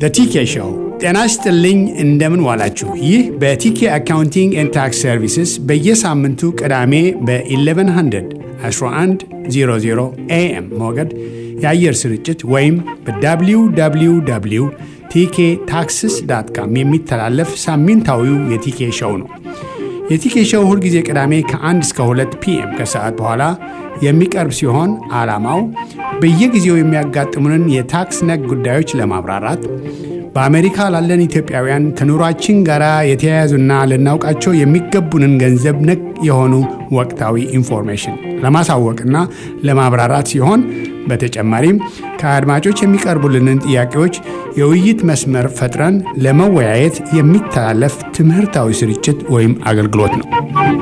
ቲኬ ሾው። ጤና ይስጥልኝ፣ እንደምን ዋላችሁ። ይህ በቲኬ አካውንቲንግ ኤንድ ታክስ ሰርቪስስ በየሳምንቱ ቅዳሜ በ1100 1100 ኤኤም ሞገድ የአየር ስርጭት ወይም በwww ቲኬ ታክስስ ዳት ካም የሚተላለፍ ሳምንታዊው የቲኬ ሾው ነው። የቲኬ ሾው ሁልጊዜ ቅዳሜ ከ1 እስከ 2 ፒኤም ከሰዓት በኋላ የሚቀርብ ሲሆን ዓላማው በየጊዜው የሚያጋጥሙንን የታክስ ነክ ጉዳዮች ለማብራራት በአሜሪካ ላለን ኢትዮጵያውያን ከኑሯችን ጋር የተያያዙና ልናውቃቸው የሚገቡንን ገንዘብ ነክ የሆኑ ወቅታዊ ኢንፎርሜሽን ለማሳወቅና ለማብራራት ሲሆን በተጨማሪም ከአድማጮች የሚቀርቡልንን ጥያቄዎች የውይይት መስመር ፈጥረን ለመወያየት የሚተላለፍ ትምህርታዊ ስርጭት ወይም አገልግሎት ነው።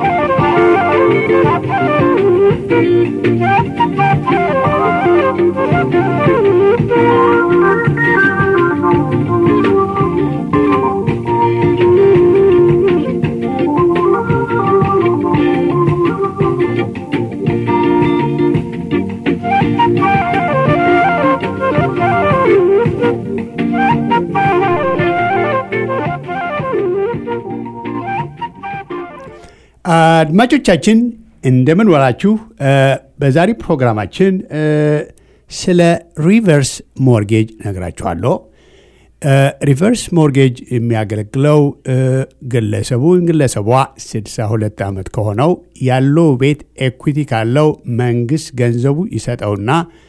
አድማጮቻችን እንደምን ዋላችሁ። በዛሬ ፕሮግራማችን ስለ ሪቨርስ ሞርጌጅ ነግራችኋለሁ። ሪቨርስ ሞርጌጅ የሚያገለግለው ግለሰቡ ግለሰቧ 62 ዓመት ከሆነው ያለው ቤት ኤኩዊቲ ካለው መንግስት ገንዘቡ ይሰጠውና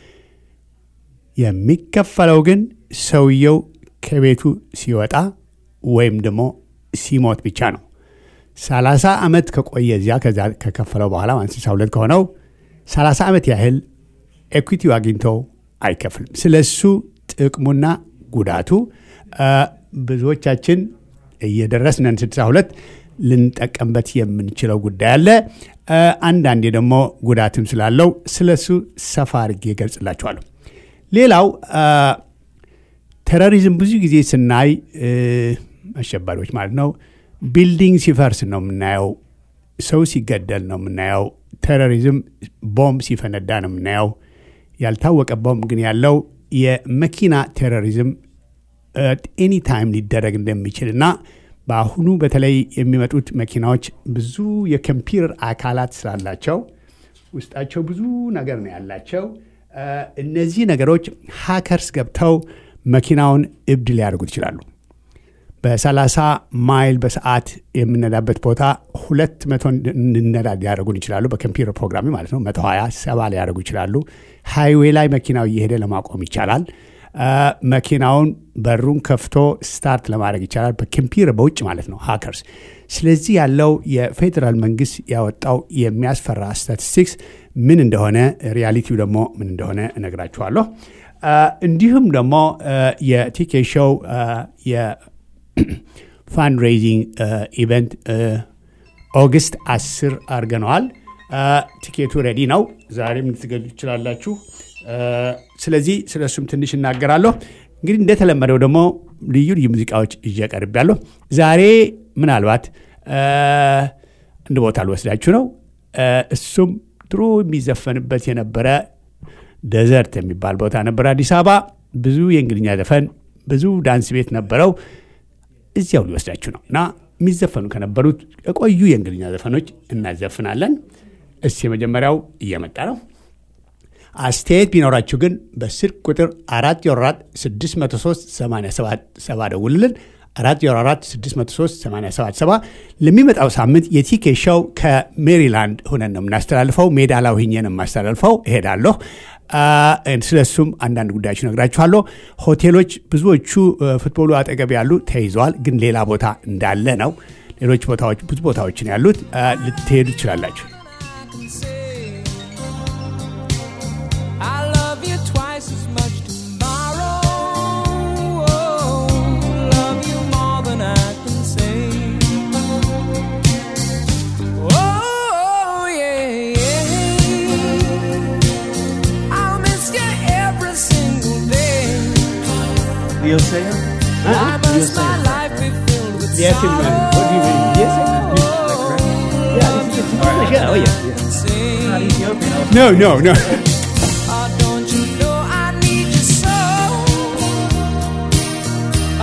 የሚከፈለው ግን ሰውየው ከቤቱ ሲወጣ ወይም ደግሞ ሲሞት ብቻ ነው። 30 ዓመት ከቆየ እዚያ ከዛ ከከፈለው በኋላ ማለት 62 ከሆነው 30 ዓመት ያህል ኤኩዊቲው አግኝቶ አይከፍልም። ስለ እሱ ጥቅሙና ጉዳቱ ብዙዎቻችን እየደረስነን 62 ልንጠቀምበት የምንችለው ጉዳይ አለ። አንዳንዴ ደግሞ ጉዳትም ስላለው ስለ እሱ ሰፋ አድርጌ እገልጽላችኋለሁ። ሌላው ቴሮሪዝም ብዙ ጊዜ ስናይ አሸባሪዎች ማለት ነው ቢልዲንግ ሲፈርስ ነው የምናየው። ሰው ሲገደል ነው የምናየው። ቴሮሪዝም ቦምብ ሲፈነዳ ነው የምናየው። ያልታወቀ ቦምብ ግን ያለው የመኪና ቴሮሪዝም ኤኒ ታይም ሊደረግ እንደሚችል እና በአሁኑ በተለይ የሚመጡት መኪናዎች ብዙ የኮምፒውተር አካላት ስላላቸው ውስጣቸው ብዙ ነገር ነው ያላቸው። እነዚህ ነገሮች ሀከርስ ገብተው መኪናውን እብድ ሊያደርጉት ይችላሉ። በ30 ማይል በሰዓት የምነዳበት ቦታ ሁለት መቶ እንነዳ ሊያደርጉን ይችላሉ። በኮምፒውተር ፕሮግራሚ ማለት ነው። መቶ ሀያ ሰባ ሊያደርጉ ይችላሉ። ሃይዌይ ላይ መኪናው እየሄደ ለማቆም ይቻላል። መኪናውን በሩን ከፍቶ ስታርት ለማድረግ ይቻላል። በኮምፒውተር በውጭ ማለት ነው ሃከርስ። ስለዚህ ያለው የፌዴራል መንግስት ያወጣው የሚያስፈራ ስታቲስቲክስ ምን እንደሆነ ሪያሊቲው ደግሞ ምን እንደሆነ እነግራችኋለሁ። እንዲሁም ደግሞ የቲኬ ሾው ፋንድሬዚንግ ኢቨንት ኦገስት አስር አድርገነዋል። ቲኬቱ ሬዲ ነው። ዛሬም ልትገዙ ትችላላችሁ። ስለዚህ ስለ እሱም ትንሽ እናገራለሁ። እንግዲህ እንደተለመደው ደግሞ ልዩ ልዩ ሙዚቃዎች ይዤ ቀርቤያለሁ። ዛሬ ምናልባት አንድ ቦታ ልወስዳችሁ ነው። እሱም ድሮ የሚዘፈንበት የነበረ ደዘርት የሚባል ቦታ ነበር አዲስ አበባ። ብዙ የእንግሊኛ ዘፈን ብዙ ዳንስ ቤት ነበረው። እዚያው ሊወስዳችሁ ነው እና የሚዘፈኑ ከነበሩት የቆዩ የእንግሊኛ ዘፈኖች እናዘፍናለን። እስ የመጀመሪያው እየመጣ ነው። አስተያየት ቢኖራችሁ ግን በስልክ ቁጥር 404 603 87 ደውልልን። 404 603 87 ለሚመጣው ሳምንት የቲኬ ሾው ከሜሪላንድ ሆነን ነው የምናስተላልፈው። ሜዳ ላይ ሆኜ ነው የማስተላልፈው። እሄዳለሁ። ስለሱም አንዳንድ ጉዳዮች ነግራችኋለሁ። ሆቴሎች ብዙዎቹ ፉትቦሉ አጠገብ ያሉ ተይዘዋል፣ ግን ሌላ ቦታ እንዳለ ነው። ሌሎች ቦታዎች ብዙ ቦታዎችን ያሉት ልትሄዱ ትችላላችሁ። You'll say it? Why You'll must say my it. life be filled with Yes, it will. What do you mean? Yes, it will. Yeah, this is English. Yeah, oh yeah. sing? Not Ethiopian. No, no, no. Oh, don't you know I need you so?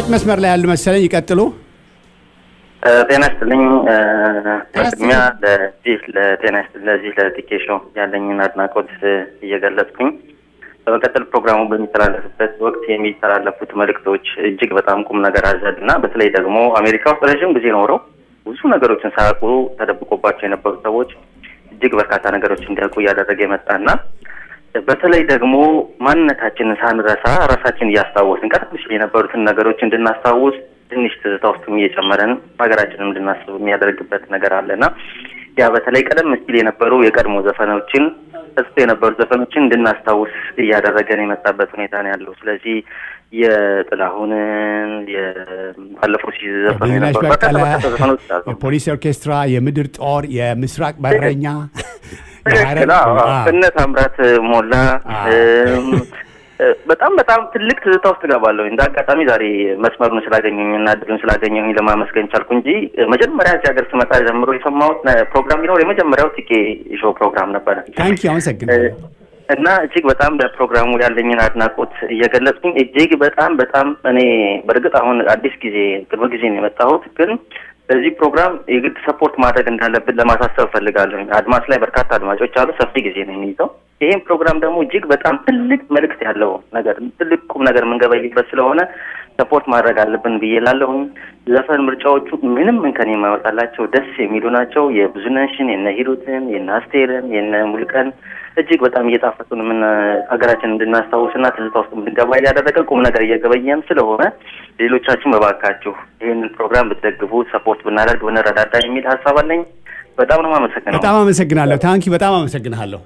አድማጭ መስመር ላይ ያሉ መሰለኝ። ይቀጥሉ። ጤና ይስጥልኝ። በቅድሚያ ለዚህ ለጤና ይስጥልኝ ለዚህ ለቲኬሾ ያለኝን አድናቆት እየገለጽኩኝ በመቀጠል ፕሮግራሙ በሚተላለፍበት ወቅት የሚተላለፉት መልእክቶች እጅግ በጣም ቁም ነገር አዘል እና በተለይ ደግሞ አሜሪካ ውስጥ ረዥም ጊዜ ኖረው ብዙ ነገሮችን ሳያውቁ ተደብቆባቸው የነበሩ ሰዎች እጅግ በርካታ ነገሮች እንዲያውቁ እያደረገ የመጣና በተለይ ደግሞ ማንነታችንን ሳንረሳ ራሳችን እያስታወስን ቀደም ሲል የነበሩትን ነገሮች እንድናስታውስ ትንሽ ትዝታ ውስጥም እየጨመረን ሀገራችንም እንድናስብ የሚያደርግበት ነገር አለና ያ በተለይ ቀደም ሲል የነበሩ የቀድሞ ዘፈኖችን ተጽፎ የነበሩ ዘፈኖችን እንድናስታውስ እያደረገን የመጣበት ሁኔታ ነው ያለው። ስለዚህ የጥላሁንን ባለፈው ሲዘፈኑ ብዙነሽ የነበሩ በቀለ፣ በርካታ በርካታ ዘፈኖች አሉ። የፖሊስ ኦርኬስትራ፣ የምድር ጦር፣ የምስራቅ በረኛ ትክክል። አዎ፣ አዎ። እነ ታምራት ሞላ አዎ። እም፣ በጣም በጣም ትልቅ ትዝታ ውስጥ እገባለሁ። እንደ አጋጣሚ ዛሬ መስመሩን ስላገኘኝ እና እድሉን ስላገኘኝ ለማመስገን ቻልኩ እንጂ መጀመሪያ እዚህ ሀገር ስመጣ ጀምሮ የሰማሁት ነ- ፕሮግራም ቢኖር የመጀመሪያው ቲኬ ሾው ፕሮግራም ነበረ። ታንኪ አመሰግናለሁ። እና እጅግ በጣም ለፕሮግራሙ ያለኝን አድናቆት እየገለጽኩኝ እጅግ በጣም በጣም እኔ በእርግጥ አሁን አዲስ ጊዜ ቅርብ ጊዜ ነው የመጣሁት፣ ግን በዚህ ፕሮግራም የግድ ሰፖርት ማድረግ እንዳለብን ለማሳሰብ እፈልጋለሁ። አድማስ ላይ በርካታ አድማጮች አሉ፣ ሰፊ ጊዜ ነው የሚይዘው። ይህም ፕሮግራም ደግሞ እጅግ በጣም ትልቅ መልእክት ያለው ነገር ትልቅ ቁም ነገር የምንገበይበት ስለሆነ ሰፖርት ማድረግ አለብን ብዬ ላለሁኝ። ዘፈን ምርጫዎቹ ምንም እንከን የማይወጣላቸው ደስ የሚሉ ናቸው። የብዙነሽን፣ የነ ሂሩትን፣ የነ አስቴርን፣ የነ ሙልቀን እጅግ በጣም እየጣፈጡን ምን ሀገራችን እንድናስታውስና ትዝታ ውስጥ እንድንገባ እያደረገ ቁም ነገር እየገበየን ስለሆነ ሌሎቻችን በባካችሁ ይህንን ፕሮግራም ብትደግፉ ሰፖርት ብናደርግ ብንረዳዳ የሚል ሀሳብ አለኝ። በጣም ነው የማመሰግነው። በጣም አመሰግናለሁ። ታንኪ በጣም አመሰግናለሁ።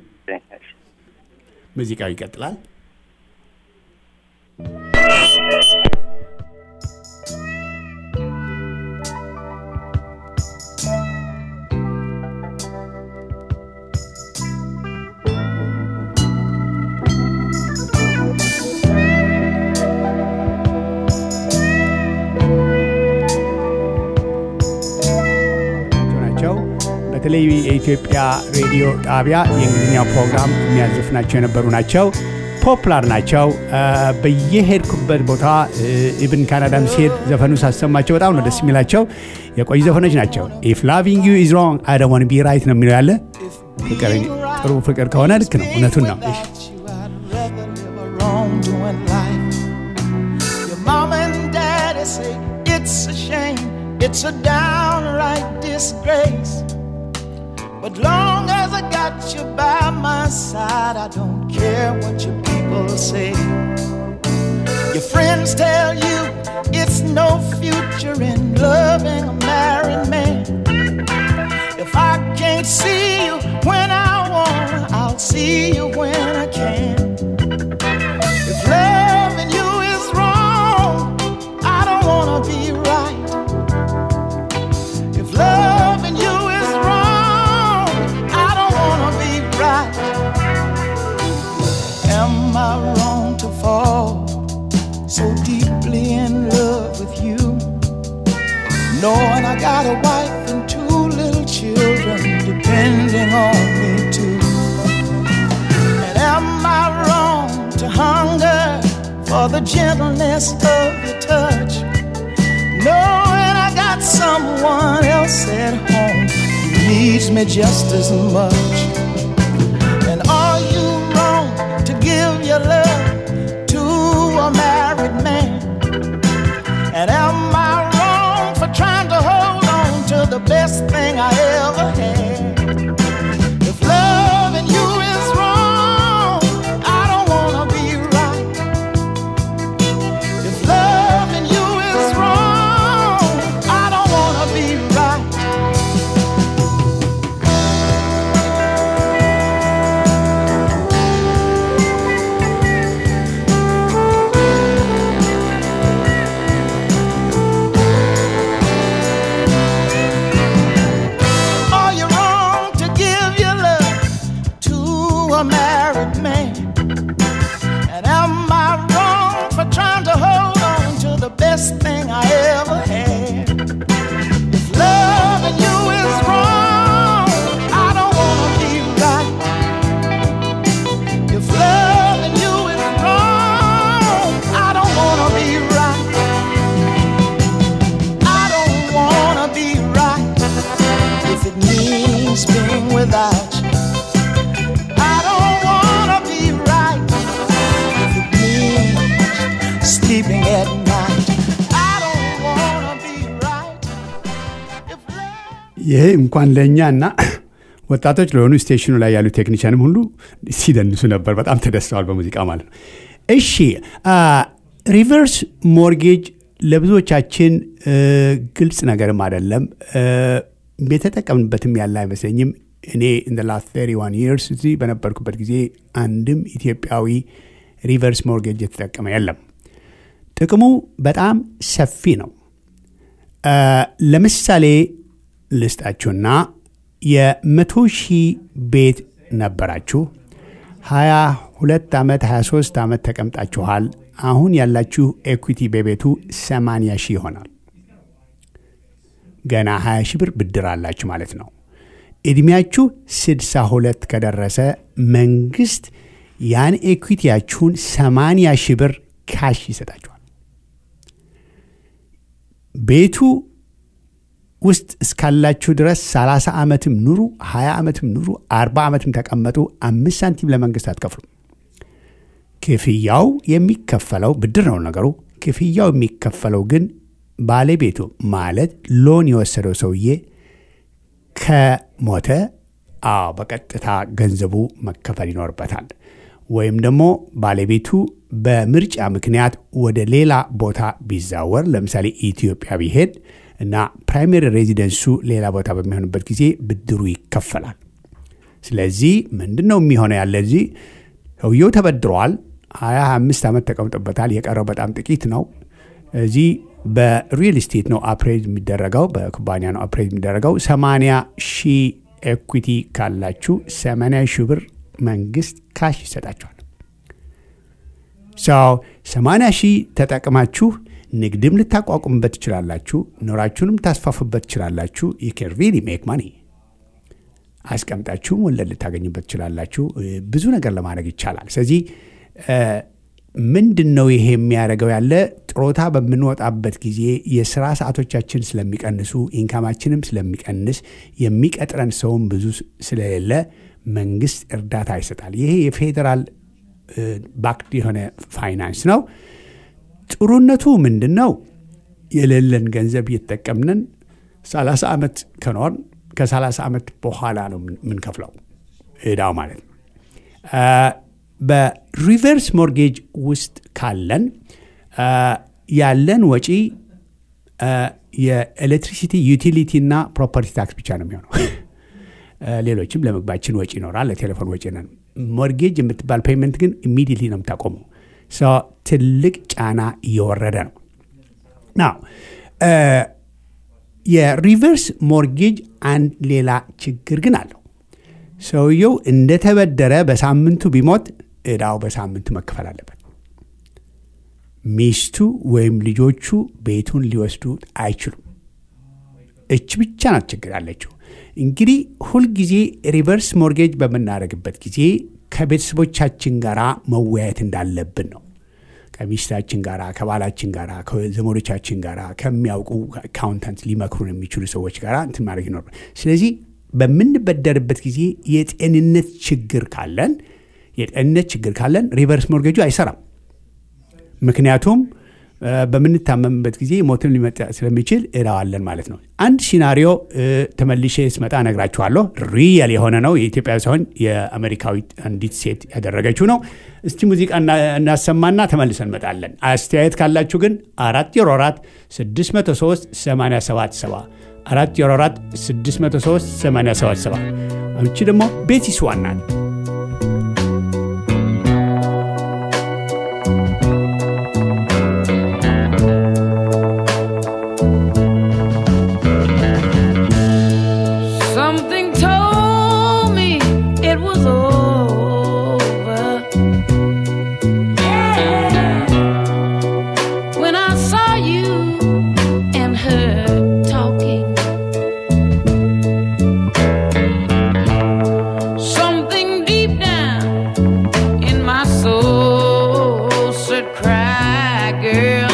ሙዚቃው ይቀጥላል። ናቸው በተለይ የኢትዮጵያ ሬዲዮ ጣቢያ የእንግሊዝኛው ፕሮግራም የሚያዘፍናቸው የነበሩ ናቸው። ፖፕላር ናቸው። አ፣ በየሄድኩበት ቦታ ኢብን ካናዳም ሲሄድ ዘፈኑ ሳሰማቸው በጣም ነው ደስ የሚላቸው። የቆዩ ዘፈኖች ናቸው። ኢፍ ላቪንግ ዩ ኢዝ ሮንግ አይ ዶንት ዋንት ቢ ራይት ነው የሚለው ያለ ፍቅር ጥሩ ፍቅር ከሆነ ልክ ነው፣ እውነቱን ነው። እሺ። you, I'd rather live a wrongdoing life. Your mom and daddy say it's a shame, it's a downright disgrace. But long as I got you by my side, I don't care what your people say. Your friends tell you it's no future in loving a married man. If I can't see you when I want, I'll see you when I can. If loving you is wrong, I don't wanna be right. If loving you is wrong, I don't wanna be right. Am I wrong to fall so deeply in love with you? Knowing I got a wife and two little children depending on me too. And am I wrong to hunger for the gentleness of your touch? Knowing I got someone else at home who needs me just as much. And are you wrong to give your love to a married man? And am I wrong for trying to hold on to the best thing I ever had? If loving you is wrong, I don't wanna be right. If loving you is wrong, I don't wanna be right. without you. I don't wanna be right if it means sleeping at night. I don't wanna be right if love. ይህ እንኳን ለእኛ እና ወጣቶች ለሆኑ ስቴሽኑ ላይ ያሉ ቴክኒሽያንም ሁሉ ሲደንሱ ነበር። በጣም ተደስተዋል በሙዚቃ ማለት ነው። እሺ ሪቨርስ ሞርጌጅ ለብዙዎቻችን እ፣ ግልጽ ነገርም አይደለም እ፣ የተጠቀምንበትም ያለ አይመስለኝም። እኔ ኢን ላስት 31 ይርስ እዚህ በነበርኩበት ጊዜ አንድም ኢትዮጵያዊ ሪቨርስ ሞርጌጅ የተጠቀመ የለም። ጥቅሙ በጣም ሰፊ ነው። እ፣ ለምሳሌ ልስጣችሁና የመቶ ሺህ ቤት ነበራችሁ 22 ዓመት 23 ዓመት ተቀምጣችኋል። አሁን ያላችሁ ኤኩዊቲ በቤቱ 80 ሺህ ይሆናል። ገና 20 ሺህ ብር ብድር አላችሁ ማለት ነው። ዕድሜያችሁ 62 ከደረሰ መንግስት ያን ኤኩዊቲያችሁን 80 ሺህ ብር ካሽ ይሰጣችኋል። ቤቱ ውስጥ እስካላችሁ ድረስ 30 ዓመትም ኑሩ፣ 20 ዓመትም ኑሩ፣ 40 ዓመትም ተቀመጡ፣ አምስት ሳንቲም ለመንግስት አትከፍሉም። ክፍያው የሚከፈለው ብድር ነው ነገሩ። ክፍያው የሚከፈለው ግን ባለቤቱ ማለት ሎን የወሰደው ሰውዬ ከሞተ፣ አዎ በቀጥታ ገንዘቡ መከፈል ይኖርበታል። ወይም ደግሞ ባለቤቱ በምርጫ ምክንያት ወደ ሌላ ቦታ ቢዛወር ለምሳሌ ኢትዮጵያ ቢሄድ እና ፕራይመሪ ሬዚደንሱ ሌላ ቦታ በሚሆንበት ጊዜ ብድሩ ይከፈላል። ስለዚህ ምንድን ነው የሚሆነው? ያለ እዚህ ሰውየው ተበድረዋል። ሀያ አምስት ዓመት ተቀምጦበታል። የቀረው በጣም ጥቂት ነው። እዚህ በሪል ስቴት ነው አፕሬዝ የሚደረገው፣ በኩባንያ ነው አፕሬዝ የሚደረገው። 80 ሺህ ኤኩዊቲ ካላችሁ 80 ሺህ ብር መንግስት ካሽ ይሰጣችኋል። ሰው 80 ሺህ ተጠቅማችሁ ንግድም ልታቋቁምበት ትችላላችሁ። ኑራችሁንም ታስፋፉበት ትችላላችሁ። ዩ ካን ሪሊ ሜክ ማኒ አስቀምጣችሁም ወለድ ልታገኙበት ትችላላችሁ። እ፣ ብዙ ነገር ለማድረግ ይቻላል። ስለዚህ እ፣ ምንድን ነው ይሄ የሚያደርገው ያለ ጥሮታ በምንወጣበት ጊዜ የስራ ሰዓቶቻችን ስለሚቀንሱ ኢንካማችንም ስለሚቀንስ የሚቀጥረን ሰውም ብዙ ስለሌለ መንግስት እርዳታ ይሰጣል። ይሄ የፌዴራል ባክድ የሆነ ፋይናንስ ነው። ጥሩነቱ ምንድን ነው? የሌለን ገንዘብ እየተጠቀምንን 30 ዓመት ከኖርን ከ30 ዓመት በኋላ ነው የምንከፍለው እዳው ማለት ነው። አ፣ በሪቨርስ ሞርጌጅ ውስጥ ካለን አ፣ ያለን ወጪ አ፣ የኤሌክትሪሲቲ ዩቲሊቲ እና ፕሮፐርቲ ታክስ ብቻ ነው የሚሆነው። አ፣ ሌሎችም ለምግባችን ወጪ ይኖራል፣ ለቴሌፎን ወጪ ነን። ሞርጌጅ የምትባል ፔይመንት ግን ኢሚዲየትሊ ነው የምታቆመው። ሰው ትልቅ ጫና እየወረደ ነው ናው የሪቨርስ ሞርጌጅ አንድ ሌላ ችግር ግን አለው። ሰውየው እንደተበደረ በሳምንቱ ቢሞት እዳው በሳምንቱ መከፈል አለበት። ሚስቱ ወይም ልጆቹ ቤቱን ሊወስዱ አይችሉም። እች ብቻ ናት ችግር ያለችው። እንግዲህ ሁልጊዜ ሪቨርስ ሞርጌጅ በምናደርግበት ጊዜ ከቤተሰቦቻችን ጋር መወያየት እንዳለብን ነው። ከሚስታችን ጋር፣ ከባላችን ጋር፣ ከዘመዶቻችን ጋር፣ ከሚያውቁ አካውንታንት ሊመክሩን የሚችሉ ሰዎች ጋር እንትን ማድረግ ይኖርብን። ስለዚህ በምንበደርበት ጊዜ የጤንነት ችግር ካለን የጤንነት ችግር ካለን ሪቨርስ ሞርጌጁ አይሰራም። ምክንያቱም እ፣ በምንታመምበት ጊዜ ሞትን ሊመጣ ስለሚችል እዳዋለን ማለት ነው። አንድ ሲናሪዮ እ፣ ተመልሼ ስመጣ እነግራችኋለሁ። ሪየል የሆነ ነው። የኢትዮጵያ ሳይሆን የአሜሪካዊት አንዲት ሴት ያደረገችው ነው። እስቲ ሙዚቃ እና- እናሰማና ተመልሰን እንመጣለን። አስተያየት ካላችሁ ግን አራት ዜሮ አራት 603 877 አራት ዜሮ አራት 603 877 አንቺ ደግሞ ቤቲስ ዋናት Something told me it was over. When I saw you and her talking, something deep down in my soul said, Cry, girl.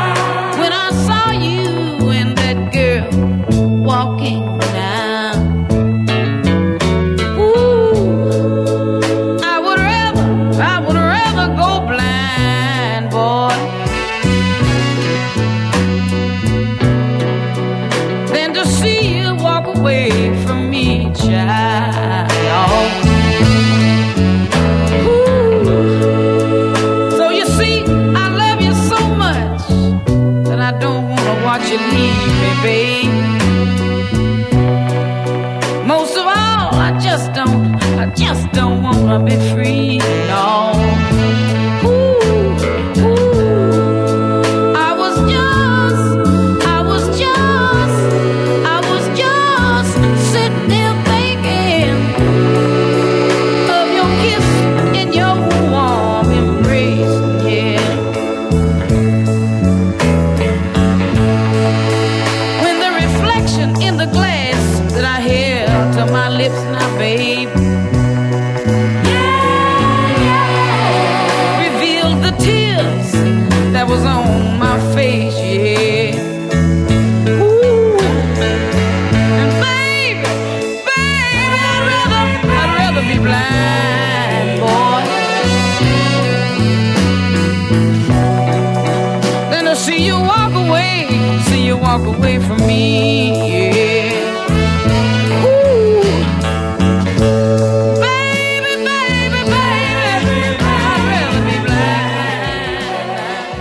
When I saw you and that girl walking down see you walk away from me, child. Ooh. So you see, I love you so much that I don't wanna watch you leave me, babe. Most of all, I just don't, I just don't wanna be free, no. Ooh, ooh. I was just, I was just, I was just sitting there thinking of your kiss and your warm embrace, yeah. When the reflection in the glass that I held to my lips now, babe. Revealed the tears that was on my face, yeah. Ooh. And baby, baby, I'd rather, I'd rather be blind, boy. than to see you walk away, see you walk away from me. Yeah. Ooh. Baby, baby, baby, I'd rather be blind.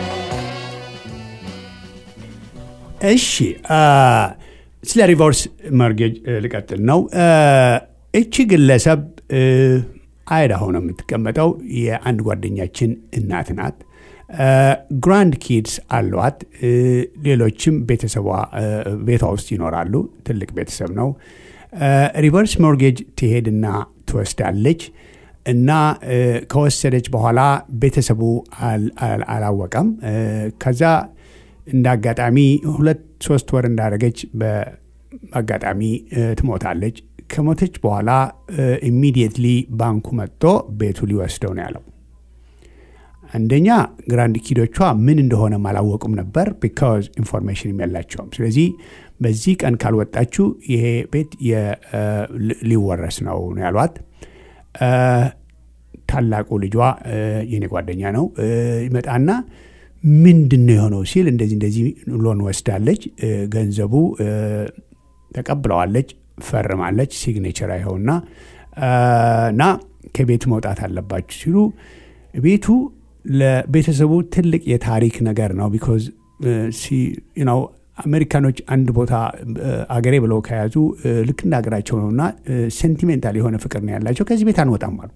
እሺ አ፣ ስለ ሪቨርስ መርጌጅ ልቀጥል ነው። አ፣ እቺ ግለሰብ እ፣ አይዳሆ ነው የምትቀመጠው። የአንድ ጓደኛችን እናት ናት። አ፣ ግራንድ ኪድስ አሏት። እ፣ ሌሎችም ቤተሰቧ እ፣ ቤቷ ውስጥ ይኖራሉ። ትልቅ ቤተሰብ ነው። አ፣ ሪቨርስ ሞርጌጅ ትሄድና ትወስዳለች እና እ፣ ከወሰደች በኋላ ቤተሰቡ አል- አል- አላወቀም። እ፣ ከዛ እንደ አጋጣሚ ሁለት ሶስት ወር እንዳደረገች በአጋጣሚ እ፣ ትሞታለች። ከሞተች በኋላ ኢሚዲየትሊ ባንኩ መጥቶ ቤቱ ሊወስደው ነው ያለው። አንደኛ ግራንድ ኪዶቿ ምን እንደሆነም አላወቁም ነበር፣ ቢካዝ ኢንፎርሜሽንም የላቸውም። ስለዚህ በዚህ ቀን ካልወጣችሁ ይሄ ቤት የ- እ፣ ሊ- ሊወረስ ነው ነው ያሏት። እ፣ ታላቁ ልጇ እ፣ የኔ ጓደኛ ነው እ፣ ይመጣና ምንድን ነው የሆነው ሲል እንደዚህ እንደዚህ ሎን ወስዳለች፣ እ፣ ገንዘቡ እ፣ ተቀብለዋለች፣ ፈርማለች፣ ሲግኔቸር አይኸውና እ፣ እና ከቤቱ መውጣት አለባችሁ ሲሉ ቤቱ ለቤተሰቡ ትልቅ የታሪክ ነገር ነው። ቢኮዝ ነው አሜሪካኖች አንድ ቦታ እ፣ አገሬ ብለው ከያዙ እ፣ ልክ እንደ ሀገራቸው ነውና ሴንቲሜንታል የሆነ ፍቅር ነው ያላቸው። ከዚህ ቤት አንወጣም አሉ።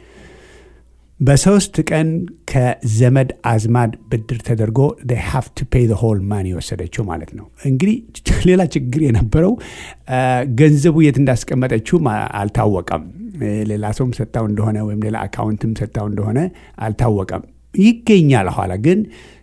በሶስት ቀን ከዘመድ አዝማድ ብድር ተደርጎ ሃቭ ቱ ፔይ ሆል ማን የወሰደችው ማለት ነው። እንግዲህ ሌላ ችግር የነበረው አ፣ ገንዘቡ የት እንዳስቀመጠችውም አ- አልታወቀም። እ፣ ሌላ ሰውም ሰጥታው እንደሆነ ወይም ሌላ አካውንትም ሰጥታው እንደሆነ አልታወቀም። ይገኛል ኋላ ግን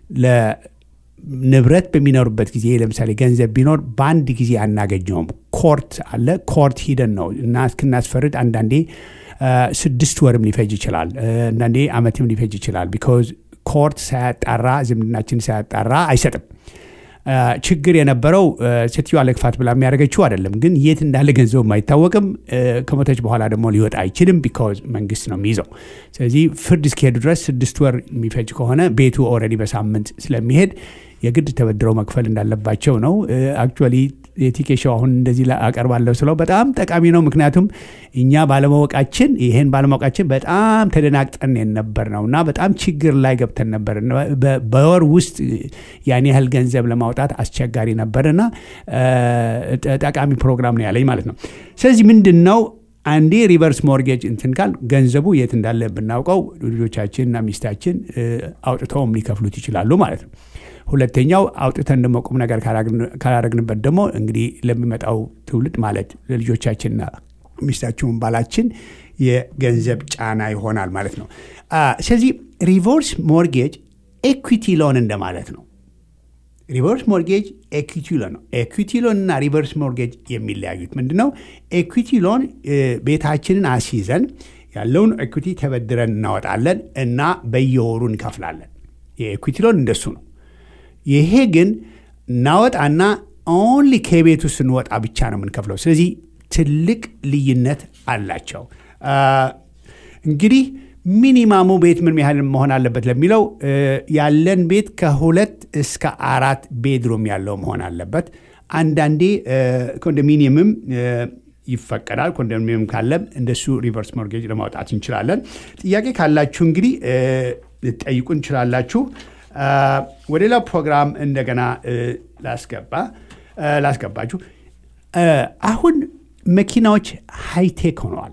ለንብረት በሚኖሩበት ጊዜ ለምሳሌ ገንዘብ ቢኖር በአንድ ጊዜ አናገኘውም። ኮርት አለ። ኮርት ሂደን ነው እና እስክናስፈርድ አንዳንዴ አ፣ ስድስት ወርም ሊፈጅ ይችላል። አ፣ አንዳንዴ አመትም ሊፈጅ ይችላል። ቢኮዝ ኮርት ሳያጣራ ዝምድናችን ሳያጣራ አይሰጥም። አ፣ ችግር የነበረው አ፣ ሴትዮዋ ለክፋት ብላ የሚያደርገችው አይደለም፣ ግን የት እንዳለ ገንዘቡም አይታወቅም። አ፣ ከሞተች በኋላ ደግሞ ሊወጣ አይችልም፣ ቢካዝ መንግስት ነው የሚይዘው። ስለዚህ ፍርድ እስኪሄዱ ድረስ ስድስት ወር የሚፈጅ ከሆነ ቤቱ ኦልሬዲ በሳምንት ስለሚሄድ የግድ ተበድረው መክፈል እንዳለባቸው ነው። አክቹዋሊ የቲኬሻው አሁን እንደዚህ ላይ አቀርባለሁ ስለው በጣም ጠቃሚ ነው። ምክንያቱም እኛ ባለማወቃችን ይሄን ባለማወቃችን በጣም ተደናግጠን የነበር ነው እና በጣም ችግር ላይ ገብተን ነበር። በ- በወር ውስጥ ያን ያህል ገንዘብ ለማውጣት አስቸጋሪ ነበርና እ፣ ጠቃሚ ፕሮግራም ነው ያለኝ ማለት ነው። ስለዚህ ምንድን ነው አንዴ ሪቨርስ ሞርጌጅ እንትን ካል ገንዘቡ የት እንዳለ ብናውቀው ልጆቻችንና ሚስታችን እ፣ አውጥተውም ሊከፍሉት ይችላሉ ማለት ነው። ሁለተኛው አውጥተን ደግሞ ቁም ነገር ካላግን- ካላረግንበት ደግሞ እንግዲህ ለሚመጣው ትውልድ ማለት ለልጆቻችንና ሚስታችሁን ባላችን የገንዘብ ጫና ይሆናል ማለት ነው። አ፣ ስለዚህ ሪቨርስ ሞርጌጅ ኤኩዊቲ ሎን እንደማለት ነው። ሪቨርስ ሞርጌጅ ኤኩዊቲ ሎን ነው። ኤኩዊቲ ሎን እና ሪቨርስ ሞርጌጅ የሚለያዩት ምንድን ነው? ኤኩዊቲ ሎን እ፣ ቤታችንን አስይዘን ያለውን ኤኩዊቲ ተበድረን እናወጣለን እና በየወሩ እንከፍላለን። የኤኩዊቲ ሎን እንደሱ ነው። ይሄ ግን እናወጣና ኦንሊ ከቤቱ ስንወጣ ብቻ ነው የምንከፍለው። ስለዚህ ትልቅ ልዩነት አላቸው። አ፣ እንግዲህ ሚኒማሙ ቤት ምን ያህል መሆን አለበት ለሚለው እ፣ ያለን ቤት ከሁለት እስከ አራት ቤድሩም ያለው መሆን አለበት። አንዳንዴ ኮንዶሚኒየምም ይፈቀዳል። ኮንዶሚኒየም ካለም እንደሱ ሪቨርስ ሞርጌጅ ለማውጣት እንችላለን። ጥያቄ ካላችሁ እንግዲህ ልጠይቁ እንችላላችሁ። ወደ ሌላው ፕሮግራም እንደገና ላስገባ ላስገባችሁ። አሁን መኪናዎች ሃይቴክ ሆነዋል።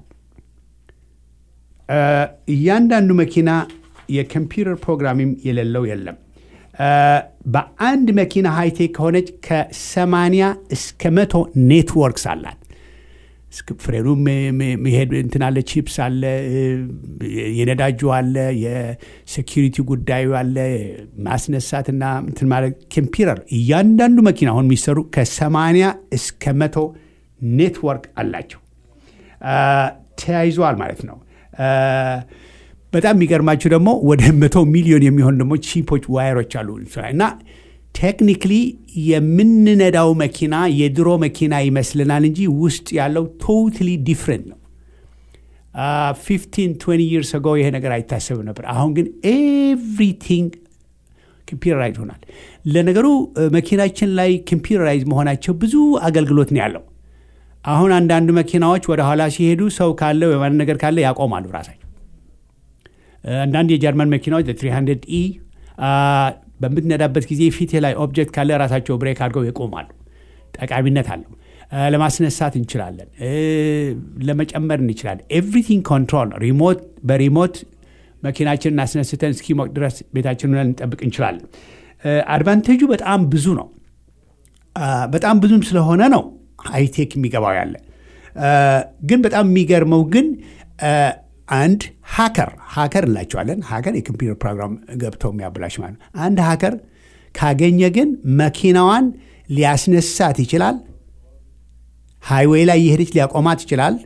እያንዳንዱ መኪና የኮምፒውተር ፕሮግራሚንግ የሌለው የለም። በአንድ መኪና ሃይቴክ ከሆነች ከሰማንያ እስከ መቶ ኔትወርክስ አላት። ፍሬኑ መሄድ እንትን አለ፣ ቺፕስ አለ፣ የነዳጁ አለ፣ የሴኪሪቲ ጉዳዩ አለ፣ ማስነሳትና እንትን ማለት ኮምፒውተር። እያንዳንዱ መኪና አሁን የሚሰሩ ከሰማንያ እስከ መቶ ኔትወርክ አላቸው። ተያይዘዋል ማለት ነው። በጣም የሚገርማችሁ ደግሞ ወደ መቶ ሚሊዮን የሚሆን ደግሞ ቺፖች ዋየሮች አሉ እና ቴክኒክሊ የምንነዳው መኪና የድሮ መኪና ይመስልናል እንጂ ውስጥ ያለው ቶታሊ ዲፍረንት ነው። ፊፍቲን ትዌንቲ ይርስ አጎ ይሄ ነገር አይታሰብም ነበር። አሁን ግን ኤቭሪቲንግ ኮምፒውተራይዝ ሆናል። ለነገሩ መኪናችን ላይ ኮምፒውተራይዝ መሆናቸው ብዙ አገልግሎት ነው ያለው። አሁን አንዳንድ መኪናዎች ወደ ኋላ ሲሄዱ ሰው ካለ የማን ነገር ካለ ያቆማሉ ራሳቸው። አንዳንድ የጀርመን መኪናዎች 300 ኢ በምትነዳበት ጊዜ ፊት ላይ ኦብጀክት ካለ ራሳቸው ብሬክ አድርገው ይቆማሉ። ጠቃሚነት አለው። ለማስነሳት እንችላለን፣ ለመጨመር እንችላለን። ኤቭሪቲንግ ኮንትሮል ሪሞት በሪሞት መኪናችንን አስነስተን እስኪሞቅ ድረስ ቤታችንን ልንጠብቅ እንችላለን። አድቫንቴጁ በጣም ብዙ ነው። በጣም ብዙም ስለሆነ ነው ሃይቴክ የሚገባው ያለ ግን በጣም የሚገርመው ግን አንድ ሀከር ሀከር እንላቸዋለን። ሀከር የኮምፒውተር ፕሮግራም ገብተው የሚያበላሽ ማለት ነው። አንድ ሀከር ካገኘ ግን መኪናዋን ሊያስነሳት ይችላል። ሃይዌይ ላይ እየሄደች ሊያቆማት ይችላል።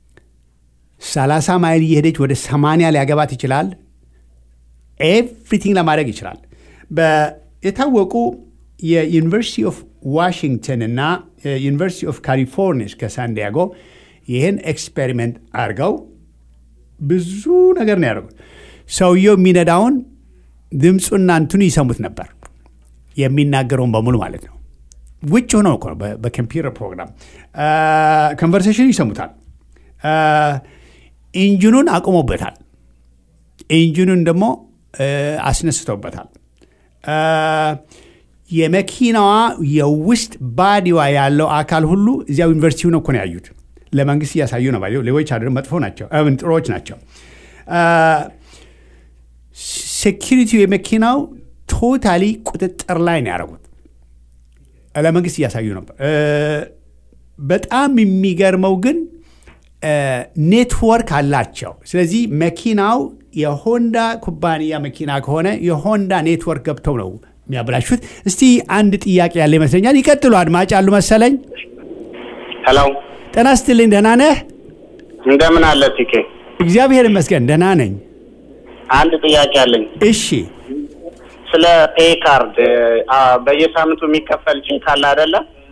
30 ማይል እየሄደች ወደ 80 ሊያገባት ይችላል። ኤቭሪቲንግ ለማድረግ ይችላል። የታወቁ የዩኒቨርሲቲ ኦፍ ዋሽንግተን እና ዩኒቨርሲቲ ኦፍ ካሊፎርኒያ ከሳንዲያጎ ይህን ኤክስፔሪሜንት አድርገው ብዙ ነገር ነው ያደርጉት። ሰውየው የሚነዳውን ድምፁና እንትኑ ይሰሙት ነበር፣ የሚናገረውን በሙሉ ማለት ነው። ውጭ ሆነው እኮ ነው በኮምፒውተር ፕሮግራም ኮንቨርሴሽን ይሰሙታል። ኢንጂኑን አቁሞበታል። ኢንጂኑን ደግሞ አስነስተውበታል። የመኪናዋ የውስጥ ባዲዋ ያለው አካል ሁሉ እዚያው ዩኒቨርሲቲው ነው እኮ ነው ያዩት። ለመንግስት እያሳዩ ነው። ሌቦች አድ መጥፎ ናቸው፣ ጥሮች ናቸው። ሴኪሪቲው የመኪናው ቶታሊ ቁጥጥር ላይ ነው ያደረጉት። ለመንግስት እያሳዩ ነበር። በጣም የሚገርመው ግን ኔትወርክ አላቸው። ስለዚህ መኪናው የሆንዳ ኩባንያ መኪና ከሆነ የሆንዳ ኔትወርክ ገብተው ነው የሚያበላሹት። እስቲ አንድ ጥያቄ ያለ ይመስለኛል። ይቀጥሉ። አድማጭ አሉ መሰለኝ። ሄሎ ጤና ስትልኝ። ደህና ነህ? እንደምን አለ ቲኬ? እግዚአብሔር ይመስገን ደህና ነኝ። አንድ ጥያቄ አለኝ። እሺ ስለ ፔ ካርድ በየሳምንቱ የሚከፈል ቼክ አለ አይደለ?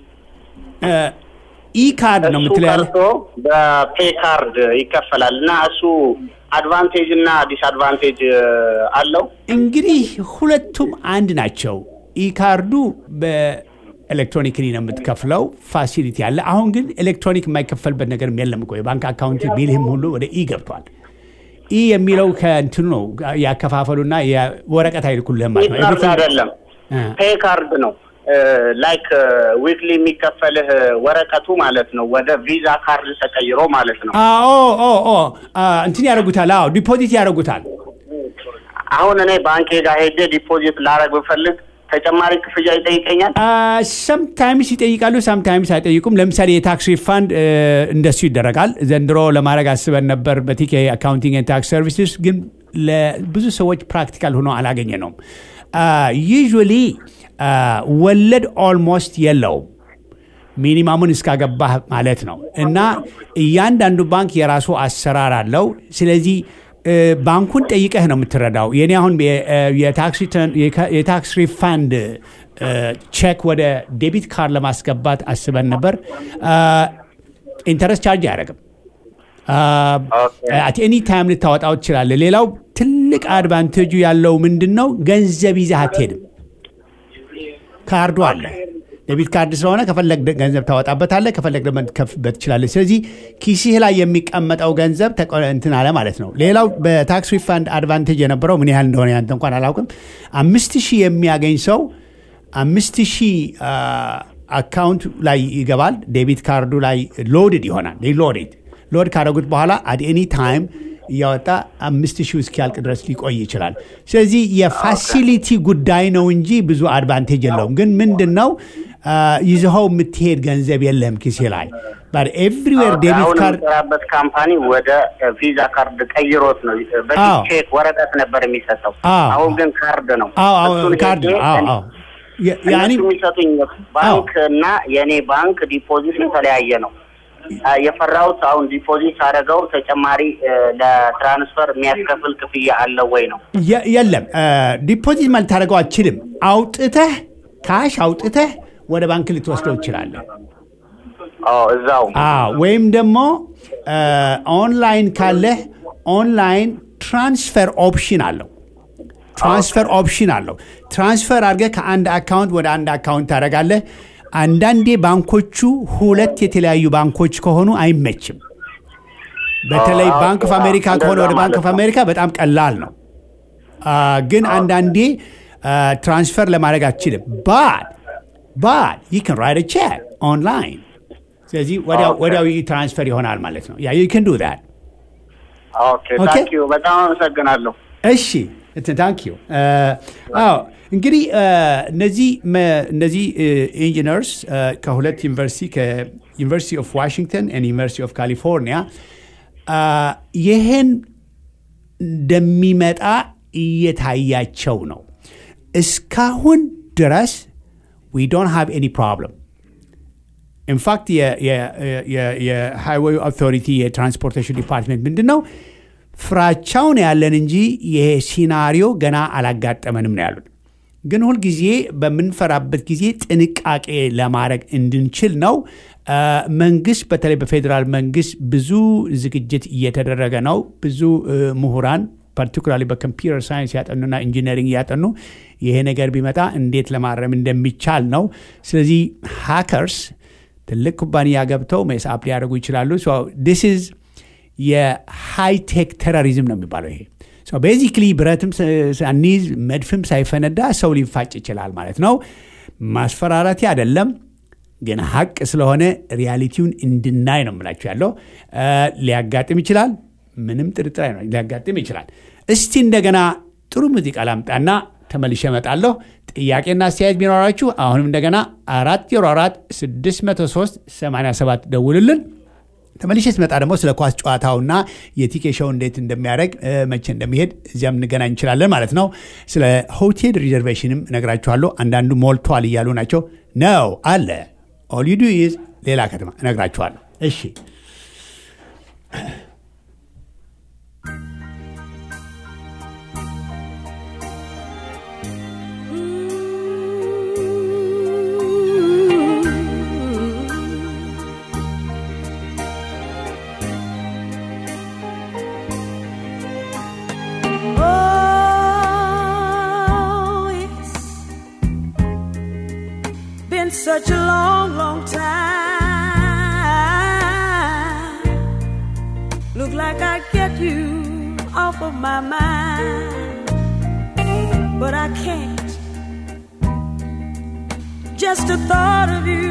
ኢ ካርድ ነው እሱ የምትለው ያለ ቀርቶ በፔ ካርድ ይከፈላል እና እሱ አድቫንቴጅ እና ዲስአድቫንቴጅ አለው። እንግዲህ ሁለቱም አንድ ናቸው። ኢ ካርዱ በኤሌክትሮኒክሊ ነው የምትከፍለው፣ ፋሲሊቲ አለ። አሁን ግን ኤሌክትሮኒክ የማይከፈልበት ነገር የለም እኮ የባንክ አካውንት ቢልህም ሁሉ ወደ ኢ ገብቷል። ኢ የሚለው ከእንትኑ ነው ያከፋፈሉና ወረቀት አይልኩልህም ማለት ነው። ፔ ካርድ Everything- አይደለም፣ እ። ፔ ካርድ ነው። ላይክ ዊክሊ የሚከፈልህ ወረቀቱ ማለት ነው። ወደ ቪዛ ካርድ ተቀይሮ ማለት ነው። አዎ ኦ ኦ አ፣ እንትን ያደርጉታል። አዎ ዲፖዚት ያደርጉታል። አሁን እኔ ባንኬ ጋር ሄጄ ዲፖዚት ላረግ ብፈልግ ተጨማሪ ክፍያ ይጠይቀኛል። ሰምታይምስ ይጠይቃሉ፣ ሰምታይምስ አይጠይቁም። ለምሳሌ የታክስ ሪፋንድ እንደሱ ይደረጋል። ዘንድሮ ለማድረግ አስበን ነበር በቲኬ አካውንቲንግ ኤንድ ታክስ ሰርቪስስ፣ ግን ለብዙ ሰዎች ፕራክቲካል ሆኖ አላገኘ ነውም። ዩዥዋሊ ወለድ ኦልሞስት የለውም ሚኒማሙን እስካገባህ ማለት ነው። እና እያንዳንዱ ባንክ የራሱ አሰራር አለው። ስለዚህ እ፣ ባንኩን ጠይቀህ ነው የምትረዳው። የኔ አሁን የ- እ፣ የታክስ ሪተርን- የካ- የታክስ ሪፋንድ እ፣ ቼክ ወደ ዴቢት ካርድ ለማስገባት አስበን ነበር። ኢንተረስት ቻርጅ አያደርግም። አት ኤኒ ታይም ልታወጣው ትችላለህ። ሌላው ትልቅ አድቫንቴጁ ያለው ምንድን ነው? ገንዘብ ይዘህ አትሄድም። ካርዱ አለ። ዴቢት ካርድ ስለሆነ ከፈለግ ገንዘብ ታወጣበታለህ፣ ከፈለግ ደግሞ ትከፍበት ትችላለህ። ስለዚህ ኪስህ ላይ የሚቀመጠው ገንዘብ ተቆ- እንትን አለ ማለት ነው። ሌላው በታክስ ሪፋንድ አድቫንቴጅ የነበረው ምን ያህል እንደሆነ ያንተ እንኳን አላውቅም። አምስት ሺህ የሚያገኝ ሰው አምስት ሺህ አካውንት ላይ ይገባል። ዴቢት ካርዱ ላይ ሎድድ ይሆናል። ሎድድ ሎድ ካደረጉት በኋላ አት ኤኒ ታይም እያወጣ አምስት ሺህ እስኪያልቅ ድረስ ሊቆይ ይችላል። ስለዚህ የፋሲሊቲ ጉዳይ ነው እንጂ ብዙ አድቫንቴጅ የለውም። ግን ምንድን ነው አ፣ ይዘኸው የምትሄድ ገንዘብ የለህም ኪሴ ላይ ኤቭሪዌር ዴቢት አሁን ካርድ የምሰራበት ካምፓኒ ወደ ቪዛ ካርድ ቀይሮት ነው። በፊት አዎ። ቼክ ወረቀት ነበር የሚሰጠው። አዎ። አሁን ግን ካርድ ነው። አዎ አዎ እሱን ካርድ ሄጄ ነው። አዎ አዎ የ- ያኔ እነሱ የሚሰጡኝ ባንክ እና የእኔ ባንክ ዲፖዚት የተለያየ ነው። አ፣ የፈራሁት አሁን ዲፖዚት አደረገው ተጨማሪ እ፣ ለትራንስፈር የሚያስከፍል ክፍያ አለው ወይ ነው? የ- የለም ዲፖዚት ማለት ታደርገው አችልም። አውጥተህ ካሽ አውጥተህ ወደ ባንክ ልትወስደው ትችላለህ። አዎ እዛው አዎ ወይም ደግሞ አ፣ ኦንላይን ካለህ ኦንላይን ትራንስፈር ኦፕሽን አለው። ትራንስፈር ኦፕሽን አለው። ትራንስፈር አድርገህ ከአንድ አካውንት ወደ አንድ አካውንት ታደርጋለህ። አንዳንዴ ባንኮቹ ሁለት የተለያዩ ባንኮች ከሆኑ አይመችም። በተለይ አዎ፣ ባንክ ኦፍ አዎ፣ አሜሪካ ከሆነ እንደዛ ወደ ባንክ ማለት ኦፍ ነው። አሜሪካ በጣም ቀላል ነው። አ፣ ግን አንዳንዴ አ፣ ትራንስፈር ለማድረግ አትችልም። ባድ ባድ ዩ ካን ራይት ቼክ ኦንላይን። ስለዚህ ወዲያው ኦኬ። ወዲያው ትራንስፈር ይሆናል ማለት ነው። ያ ዩ ካን ዱ ዛት ኦኬ ኦኬ። ታንክ ዩ በጣም አመሰግናለሁ። እሺ ታንክ ዩ አዎ እንግዲህ አ፣ እነዚህ መ- እነዚህ ኢንጂነርስ ከሁለት ዩኒቨርሲቲ ከዩኒቨርሲቲ ኦፍ ዋሽንግተን እና ዩኒቨርሲቲ ኦፍ ካሊፎርኒያ አ፣ ይህን እንደሚመጣ እየታያቸው ነው። እስካሁን ድረስ ዊ ዶንት ሃቭ ኤኒ ፕሮብለም ኢንፋክት የሃይዌይ አውቶሪቲ የትራንስፖርቴሽን ዲፓርትሜንት ምንድን ነው ፍራቻውን ያለን እንጂ ይሄ ሲናሪዮ ገና አላጋጠመንም ነው ያሉት። ግን ሁልጊዜ በምንፈራበት ጊዜ ጥንቃቄ ለማድረግ እንድንችል ነው። አ፣ መንግስት በተለይ በፌዴራል መንግስት ብዙ ዝግጅት እየተደረገ ነው። ብዙ እ፣ ምሁራን ፓርቲኩላሪ በኮምፒውተር ሳይንስ ያጠኑና ኢንጂነሪንግ ያጠኑ ይሄ ነገር ቢመጣ እንዴት ለማረም እንደሚቻል ነው። ስለዚህ ሃከርስ ትልቅ ኩባንያ ገብተው ሜስአፕ ሊያደርጉ ይችላሉ። ዲስ ኢዝ የሃይቴክ ቴሮሪዝም ነው የሚባለው ይሄ ቤዚክሊ ብረትም ሳኒዝ መድፍም ሳይፈነዳ ሰው ሊፋጭ ይችላል ማለት ነው። ማስፈራራቴ አይደለም፣ ግን ሀቅ ስለሆነ ሪያሊቲውን እንድናይ ነው የምላችሁ ያለው። አ፣ ሊያጋጥም ይችላል፣ ምንም ጥርጥር ነው ሊያጋጥም ይችላል። እስቲ እንደገና ጥሩ ሙዚቃ ላምጣና ተመልሼ እመጣለሁ። ጥያቄና አስተያየት ቢኖራችሁ አሁንም እንደገና አራት ዜሮ አራት ስድስት መቶ ሶስት ሰማንያ ሰባት ደውልልን። ተመልሼ ስመጣ ደግሞ ስለ ኳስ ጨዋታውና የቲኬ ሾው እንዴት እንደሚያደርግ እ፣ መቼ እንደሚሄድ እዚያም እንገናኝ እንችላለን ማለት ነው። ስለ ሆቴል ሪዘርቬሽንም እነግራችኋለሁ። አንዳንዱ ሞልቷል እያሉ ናቸው። ነው አለ ኦል ዩ ዱ ኢዝ ሌላ ከተማ እነግራችኋለሁ። እሺ Oh, it's been such a long, long time. Look like I get you off of my mind, but I can't. Just the thought of you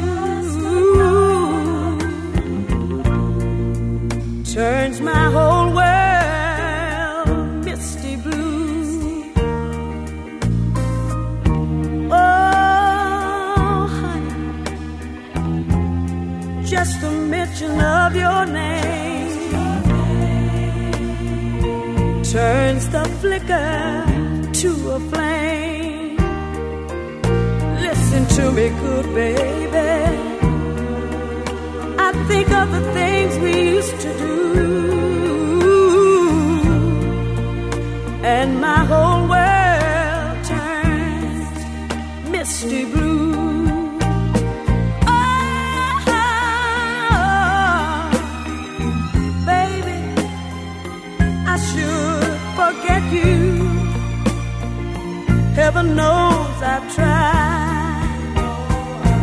turns my whole world misty blue. Oh, honey, just the mention of your name turns the flicker to a flame. Listen to me, good baby. I think of the things we used to do, and my whole world turns misty blue. Oh, baby, I should forget you. Heaven knows I've tried.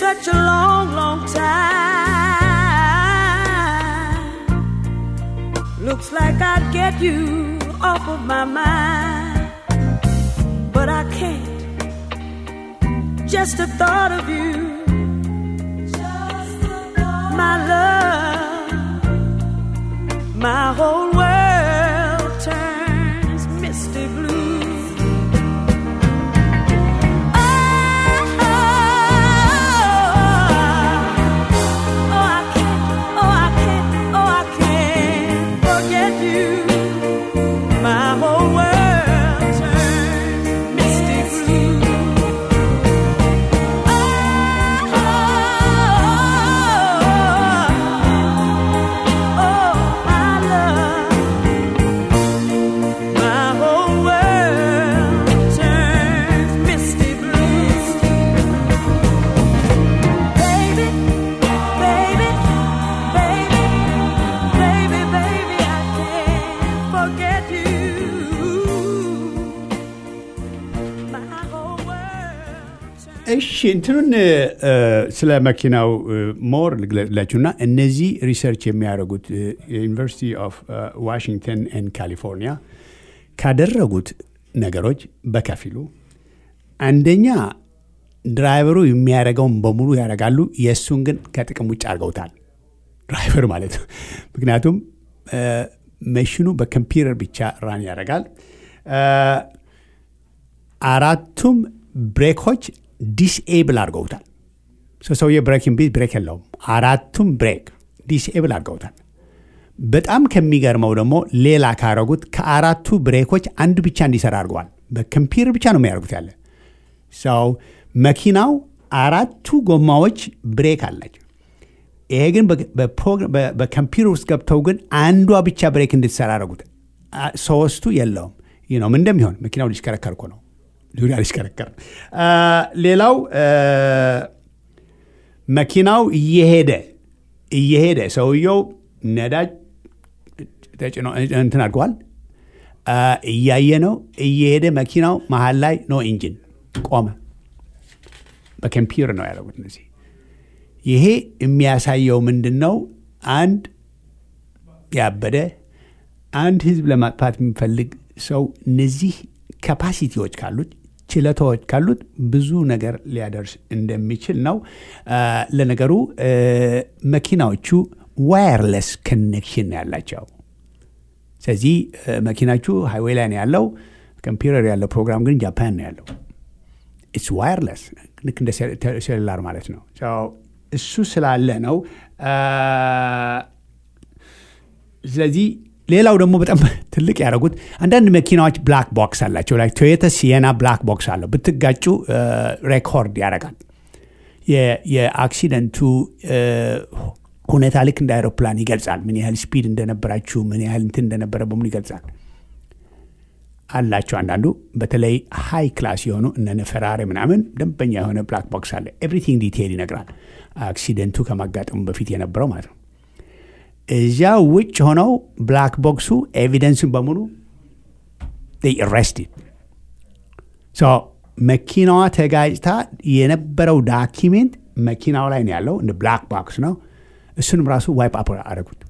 such a long, long time. Looks like I'd get you off of my mind, but I can't. Just the thought of you, my love, my whole world turns misty blue. My whole world turns misty blue. Baby, baby, baby, baby, baby, I can't forget you. My whole world turns እሺ እንትኑን እ፣ ስለ መኪናው ሞር ልግለጽላችሁና እነዚህ ሪሰርች የሚያደርጉት ዩኒቨርሲቲ ኦፍ ዋሽንግተን ኤንድ ካሊፎርኒያ ካደረጉት ነገሮች በከፊሉ አንደኛ ድራይቨሩ የሚያደርገውን በሙሉ ያደርጋሉ። የእሱን ግን ከጥቅም ውጭ አድርገውታል። ድራይቨር ማለት ነው። ምክንያቱም እ፣ መሽኑ በኮምፒውተር ብቻ ራን ያደርጋል። እ፣ አራቱም ብሬኮች ዲስኤብል አድርገውታል። ሰው ሰውዬ ብሬኪንግ ቢት ብሬክ የለውም። አራቱም ብሬክ ዲስኤብል አድርገውታል። በጣም ከሚገርመው ደግሞ ሌላ ካረጉት ከአራቱ ብሬኮች አንዱ ብቻ እንዲሰራ አድርገዋል። በኮምፒውተር ብቻ ነው የሚያደርጉት ያለ ሰው መኪናው አራቱ ጎማዎች ብሬክ አላቸው። ይሄ ግን በ- በፕሮግራ- በ- በኮምፒውተር ውስጥ ገብተው ግን አንዷ ብቻ ብሬክ እንድትሰራ አደረጉት። አ- ሶስቱ የለውም። ይህ ነው ምን እንደሚሆን መኪናው ሊሽከረከር እኮ ነው ዙሪያ ሊሽከረከር ነው። አ፣ ሌላው አ፣ መኪናው እየሄደ እየሄደ ሰውየው ነዳጅ ተጭኖ እንትን አድርገዋል አ፣ እያየ ነው እየሄደ መኪናው መሀል ላይ ኖ ኢንጂን ቆመ። በኮምፒውተር ነው ያደረጉት እነዚህ ይሄ የሚያሳየው ምንድን ነው? አንድ ያበደ አንድ ህዝብ ለማጥፋት የሚፈልግ ሰው እነዚህ ካፓሲቲዎች ካሉት ችለታዎች ካሉት ብዙ ነገር ሊያደርስ እንደሚችል ነው። አ፣ ለነገሩ አ፣ መኪናዎቹ ዋየርለስ ኮኔክሽን ነው ያላቸው። ስለዚህ አ፣ መኪናችሁ ሃይዌይ ላይ ነው ያለው፣ ኮምፒውተር ያለው ፕሮግራም ግን ጃፓን ነው ያለው። ኢትስ ዋየርለስ ልክ እንደ ሴሉላር ማለት ነው። እሱ ስላለ ነው። አ፣ ስለዚህ ሌላው ደግሞ በጣም ትልቅ ያደረጉት አንዳንድ መኪናዎች ብላክ ቦክስ አላቸው። ላይ ቶዮታ ሲየና ብላክ ቦክስ አለው። ብትጋጩ ሬኮርድ ያደርጋል። የ- የአክሲደንቱ አ፣ ሁኔታ ልክ እንደ አይሮፕላን ይገልጻል። ምን ያህል ስፒድ እንደነበራችሁ፣ ምን ያህል እንትን እንደነበረ በሙሉ ይገልጻል። አላቸው አንዳንዱ በተለይ ሃይ ክላስ የሆኑ እነ ፈራሪ ምናምን ደንበኛ የሆነ ብላክ ቦክስ አለ። ኤቭሪቲንግ ዲቴይል ይነግራል። አክሲደንቱ ከማጋጠሙ በፊት የነበረው ማለት ነው። እዚያ ውጭ ሆነው ብላክ ቦክሱ ኤቪደንሱን በሙሉ አሬስቲድ መኪናዋ ተጋጭታ የነበረው ዳኪሜንት መኪናው ላይ ነው ያለው። እንደ ብላክ ቦክስ ነው። እሱንም ራሱ ዋይፕ አፕ አደረጉት።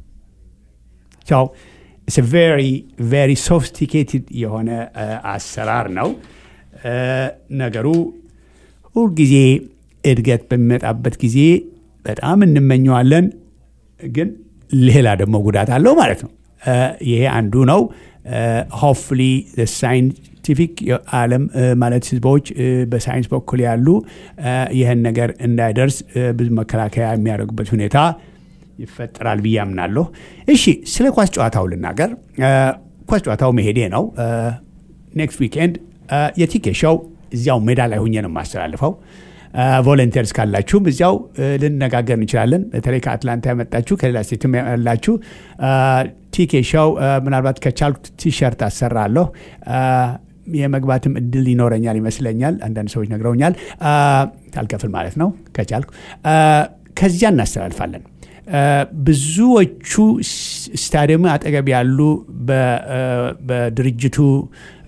ቬሪ ቬሪ ሶፊስቲኬትድ የሆነ አ፣ አሰራር ነው። አ፣ ነገሩ ሁልጊዜ እድገት በሚመጣበት ጊዜ በጣም እንመኘዋለን፣ ግን ሌላ ደግሞ ጉዳት አለው ማለት ነው። አ፣ ይሄ አንዱ ነው። ሆፍሊ ሳይንቲፊክ ዓለም አ፣ ማለት ህዝቦች አ፣ በሳይንስ በኩል ያሉ አ፣ ይህን ነገር እንዳይደርስ አ፣ ብዙ መከላከያ የሚያደርጉበት ሁኔታ ይፈጠራል ብዬ አምናለሁ። እሺ ስለ ኳስ ጨዋታው ልናገር። አ፣ ኳስ ጨዋታው መሄዴ ነው። ኔክስት ዊኬንድ የቲኬ ሾው እዚያው ሜዳ ላይ ሁኜ ነው የማስተላልፈው። ቮለንቲርስ ካላችሁም እዚያው አ፣ ልነጋገር እንችላለን። በተለይ ከአትላንታ ያመጣችሁ ከሌላ ስቴትም ያላችሁ ቲኬ ሾው አ፣ ምናልባት ከቻልኩ ቲሸርት አሰራለሁ። አ፣ የመግባትም እድል ይኖረኛል ይመስለኛል። አንዳንድ ሰዎች ነግረውኛል። አ፣ ካልከፍል ማለት ነው ከቻልኩ አ፣ ከዚያ እናስተላልፋለን። አ፣ ብዙዎቹ ስ- ስታዲየሙ አጠገብ ያሉ በ- አ፣ በድርጅቱ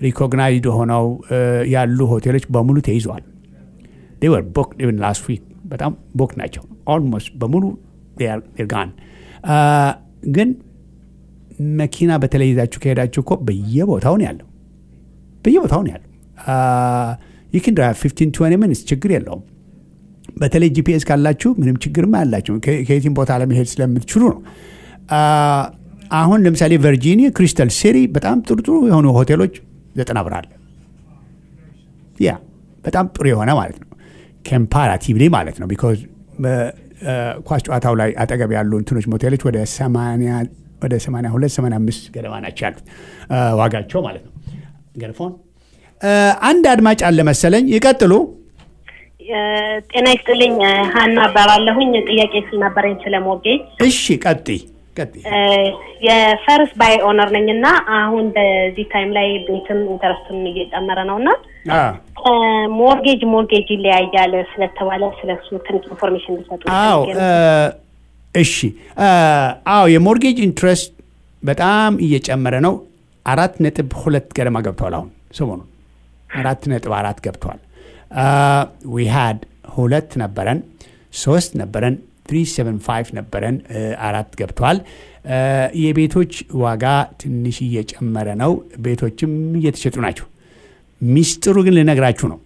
ሪኮግናይዝድ ሆነው አ፣ ያሉ ሆቴሎች በሙሉ ተይዘዋል። they were booked even last week በጣም ቦክ ናቸው። ኦልሞስት በሙሉ ጋን ግን መኪና በተለይ ይዛችሁ ከሄዳችሁ እኮ በየቦታው ነው ያለው በየቦታው ነው ያለው። ይክን ድራይቭ ፊፍቲን ትዌንቲ ሚኒትስ ችግር የለውም። በተለይ ጂፒኤስ ካላችሁ ምንም ችግርም አላችሁ ከየትም ቦታ ለመሄድ ስለምትችሉ ነው። አሁን ለምሳሌ ቨርጂኒያ ክሪስታል ሲቲ በጣም ጥሩ ጥሩ የሆኑ ሆቴሎች ዘጠና ብር አለ። ያ በጣም ጥሩ የሆነ ማለት ነው ኮምፓራቲቭሊ ማለት ነው። ቢኮዝ ኳስ ጨዋታው ላይ አጠገብ ያሉ እንትኖች ሞቴሎች ወደ ሰማንያ ወደ 82 85 ገደማ ናቸው ያሉት ዋጋቸው ማለት ነው። ገርፎን አንድ አድማጭ አለ መሰለኝ። ይቀጥሉ። ጤና ይስጥልኝ። ሀና እባላለሁኝ። ጥያቄ ስለነበረኝ ስለ ሞርጌጅ። እሺ ቀጥይ ቀጥይ። የፈርስት ባይ ኦነር ነኝ እና አሁን በዚህ ታይም ላይ ቤትም ኢንተረስትም እየጨመረ ነው እና ሞርጌጅ ሞርጌጅ ይለያያል ስለተባለ ስለሱ ትንሽ ኢንፎርሜሽን ሊሰጡ አዎ እሺ አዎ የሞርጌጅ ኢንትረስት በጣም እየጨመረ ነው። አራት ነጥብ ሁለት ገደማ ገብተዋል። አሁን ሰሞኑን አራት ነጥብ አራት ገብተዋል። ዊ ሃድ ሁለት ነበረን፣ ሶስት ነበረን፣ ትሪ ሰቨን ፋይቭ ነበረን፣ አራት ገብተዋል። የቤቶች ዋጋ ትንሽ እየጨመረ ነው። ቤቶችም እየተሸጡ ናቸው። ሚስጥሩ ግን ልነግራችሁ ነው።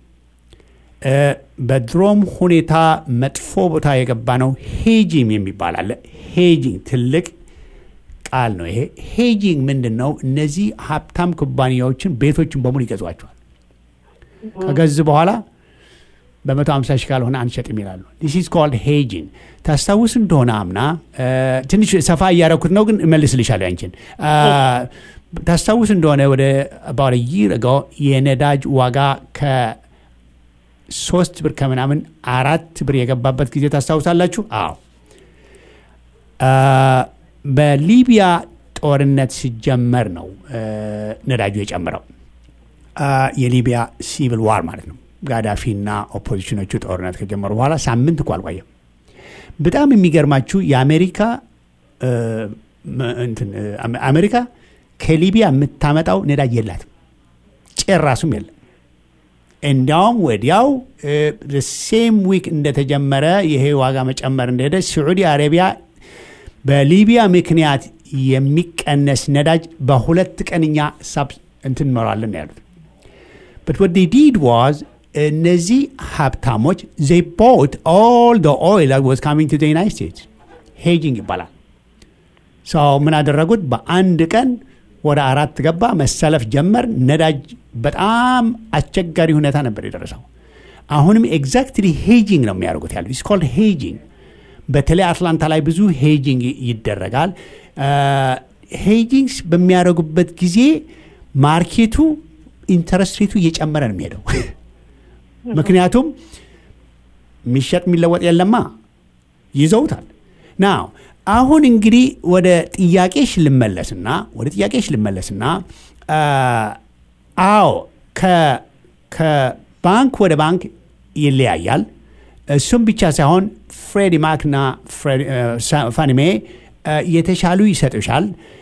በድሮም ሁኔታ መጥፎ ቦታ የገባ ነው። ሄጂንግ የሚባል አለ። ሄጂንግ ትልቅ ቃል ነው ይሄ። ሄጂንግ ምንድን ነው? እነዚህ ሀብታም ኩባንያዎችን ቤቶችን በሙሉ ይገዟቸዋል። ከገዝ በኋላ በመቶ ሀምሳ ሺህ ካልሆነ አንሸጥም ይላሉ። ዲስ ኢዝ ኮልድ ሄጂንግ። ታስታውስ እንደሆነ አምና ትንሽ ሰፋ እያረኩት ነው፣ ግን እመልስልሻለሁ ያንቺን ታስታውስ እንደሆነ ወደ አባሪ ይር የነዳጅ ዋጋ ከ ሶስት ብር ከምናምን አራት ብር የገባበት ጊዜ ታስታውሳላችሁ? አዎ። በሊቢያ ጦርነት ሲጀመር ነው ነዳጁ የጨምረው። የሊቢያ ሲቪል ዋር ማለት ነው። ጋዳፊና ኦፖዚሽኖቹ ጦርነት ከጀመሩ በኋላ ሳምንት እኮ አልቆየም። በጣም የሚገርማችሁ የአሜሪካ አሜሪካ ከሊቢያ የምታመጣው ነዳጅ የላትም፣ ጭራሱም የለም። እንዲያውም ወዲያው ሴም ዊክ እንደተጀመረ ይሄ ዋጋ መጨመር እንደሄደ ስዑዲ አረቢያ በሊቢያ ምክንያት የሚቀነስ ነዳጅ በሁለት ቀንኛ ሳብ እንትን እንኖራለን ያሉት በት ወደ ዲድ ዋዝ እነዚህ ሀብታሞች ዘይ ቦት ኦል ደ ኦይል ዋዝ ካሚንግ ቱ ዩናይት ስቴትስ ሄጂንግ ይባላል። ሰው ምን አደረጉት? በአንድ ቀን ወደ አራት ገባ፣ መሰለፍ ጀመር። ነዳጅ በጣም አስቸጋሪ ሁኔታ ነበር የደረሰው። አሁንም ኤግዛክትሊ ሄጂንግ ነው የሚያደርጉት ያሉት ኢስ ኮልድ ሄጂንግ። በተለይ አትላንታ ላይ ብዙ ሄጂንግ ይደረጋል። ሄጂንግ በሚያደርጉበት ጊዜ ማርኬቱ ኢንተረስት ሬቱ እየጨመረ ነው የሚሄደው። ምክንያቱም የሚሸጥ የሚለወጥ የለማ ይዘውታል። ናው አሁን እንግዲህ ወደ ጥያቄሽ ልመለስና ወደ ጥያቄሽ ልመለስና አዎ ከባንክ ወደ ባንክ ይለያያል። እሱም ብቻ ሳይሆን ፍሬዲ ማክና ፋኒሜ የተሻሉ ይሰጡሻል።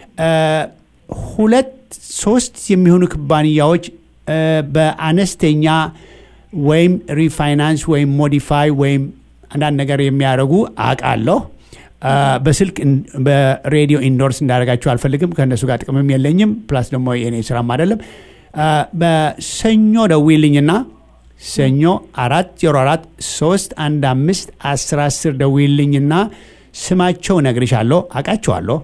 ሁለት ሶስት የሚሆኑ ኩባንያዎች በአነስተኛ ወይም ሪፋይናንስ ወይም ሞዲፋይ ወይም አንዳንድ ነገር የሚያደርጉ አውቃለሁ። በስልክ በሬዲዮ ኢንዶርስ እንዳደረጋችሁ አልፈልግም። ከእነሱ ጋር ጥቅምም የለኝም። ፕላስ ደግሞ የኔ ስራም አይደለም። በሰኞ ደውይልኝና ሰኞ አራት ዜሮ አራት ሶስት አንድ አምስት አስር አስር ደውይልኝና ስማቸው ነግርሻለሁ። አውቃቸዋለሁ።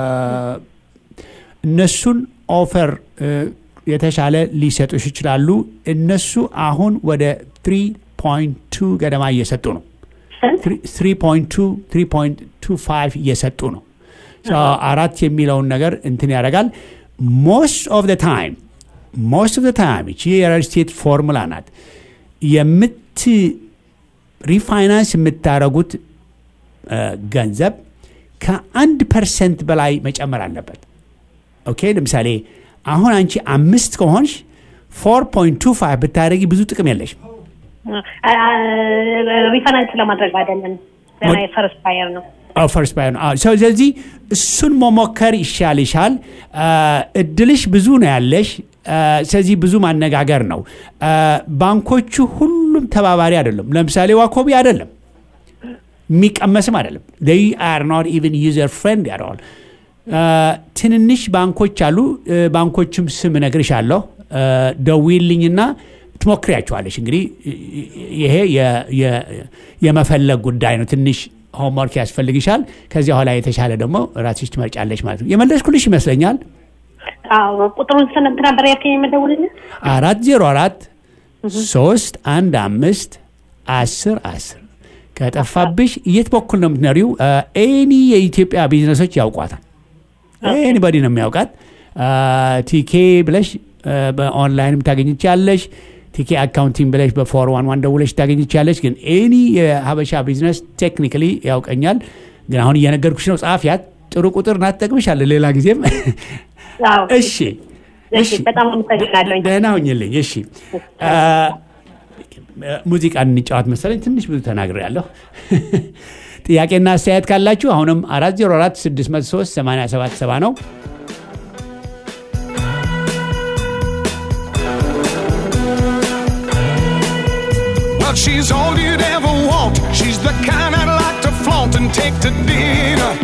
እነሱን ኦፈር የተሻለ ሊሰጡሽ ይችላሉ። እነሱ አሁን ወደ 3.2 ገደማ እየሰጡ ነው። 3.25 እየሰጡ ነው። አራት የሚለውን ነገር እንትን ያደርጋል። ሞስት ኦፍ ዘ ታይም ሞስት ኦፍ ዘ ታይም እቺ የሪል ስቴት ፎርሙላ ናት። የምት ሪፋይናንስ የምታደርጉት ገንዘብ ከአንድ ፐርሰንት በላይ መጨመር አለበት። ኦኬ ለምሳሌ አሁን አንቺ አምስት ከሆንሽ ፎር ፖይንት ቱ ፋይቭ ብታደረጊ ብዙ ጥቅም የለሽም። ሪፈረንስ ለማድረግ አይደለም ፈርስት ባየር ነው። ፈርስት ባየር ነው። ስለዚህ እሱን መሞከር ይሻልሻል። እድልሽ ብዙ ነው ያለሽ። ስለዚህ ብዙ ማነጋገር ነው። ባንኮቹ ሁሉም ተባባሪ አይደለም። ለምሳሌ ዋኮቢ አይደለም የሚቀመስም አይደለም። ይ አር ኖት ኢቨን ዩዘር ፍሬንድ ያደዋል። ትንንሽ ባንኮች አሉ። ባንኮችም ስም እነግርሻለሁ። ደዊልኝና ትሞክሪያቸዋለች። እንግዲህ ይሄ የመፈለግ ጉዳይ ነው። ትንሽ ሆምወርክ ያስፈልግሻል። ከዚያ በኋላ የተሻለ ደግሞ ራስሽ ትመርጫለች ማለት ነው። የመለስኩልሽ ይመስለኛል። ቁጥሩን ስንት ነበር ያልከኝ? የመደውልልህ አራት ዜሮ አራት ሶስት አንድ አምስት አስር አስር ከጠፋብሽ የት በኩል ነው የምትኖሪው? ኤኒ የኢትዮጵያ ቢዝነሶች ያውቋታል። ኤኒባዲ ነው የሚያውቃት። ቲኬ ብለሽ በኦንላይንም ታገኝቻለሽ። ቲኬ አካውንቲንግ ብለሽ በፎር ዋን ዋን ደውለሽ ታገኝቻለሽ። ግን ኤኒ የሀበሻ ቢዝነስ ቴክኒካሊ ያውቀኛል። ግን አሁን እየነገርኩሽ ነው። ጸሐፊያት ጥሩ ቁጥር ናት፣ ትጠቅምሻለች ሌላ ጊዜም። እሺ በጣም አመሰግናለሁ። ደህና ሁኝልኝ። እሺ ሙዚቃ እንጫወት መሰለኝ። ትንሽ ብዙ ተናግሬያለሁ። ጥያቄና አስተያየት ካላችሁ አሁንም 404 603 8770 ነው። Well, she's all you'd ever want. She's the kind I'd like to flaunt and take to dinner.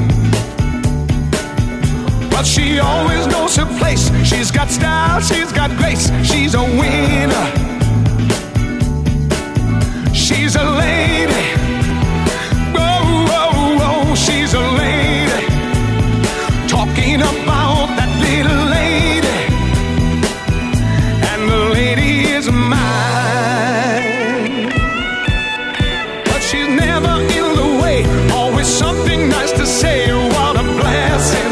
But she always knows her place. She's got style, she's got grace, she's a winner. She's a lady. Whoa, whoa, whoa, she's a lady. Talking about that little lady. And the lady is mine. But she's never in the way. Always something nice to say. What a blessing.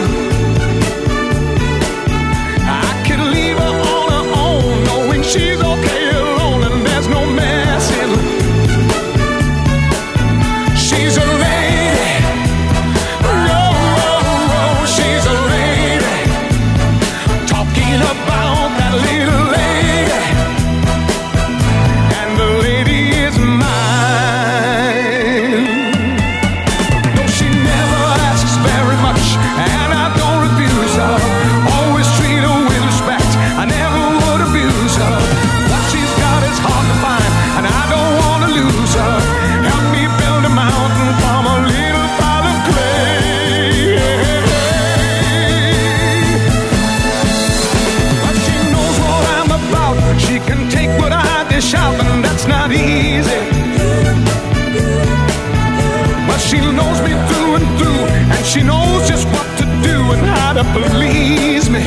I could leave her on her own, knowing she's okay alone and there's no messing. She's a lady. Whoa, whoa, whoa, she's a lady. Talking about that little lady. And the lady is mine. No, she never asks very much, and I don't refuse her. Always treat her with respect. I never would abuse her. What she's got is hard to find, and I don't want to lose her. Help me build a mountain from a little pile of clay. But she knows what I'm about. She can take what I dish out, and that's not easy. But she knows me through and through, and she knows just what to do and how to please me.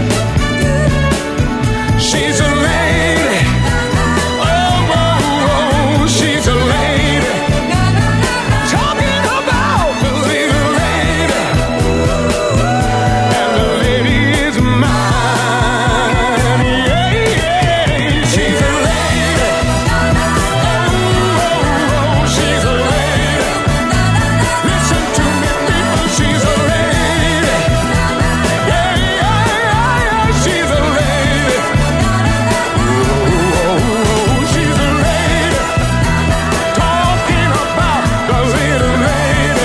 She's a lady. Oh, oh, oh, she's a lady. Talking about the little lady. And the lady is mine. Yeah, yeah. She's a lady. Oh, oh, oh, she's a lady. Listen to me, people. She's a lady. Yeah, yeah, yeah, yeah. She's a lady. Oh, oh, she's a lady. Talking about the little lady.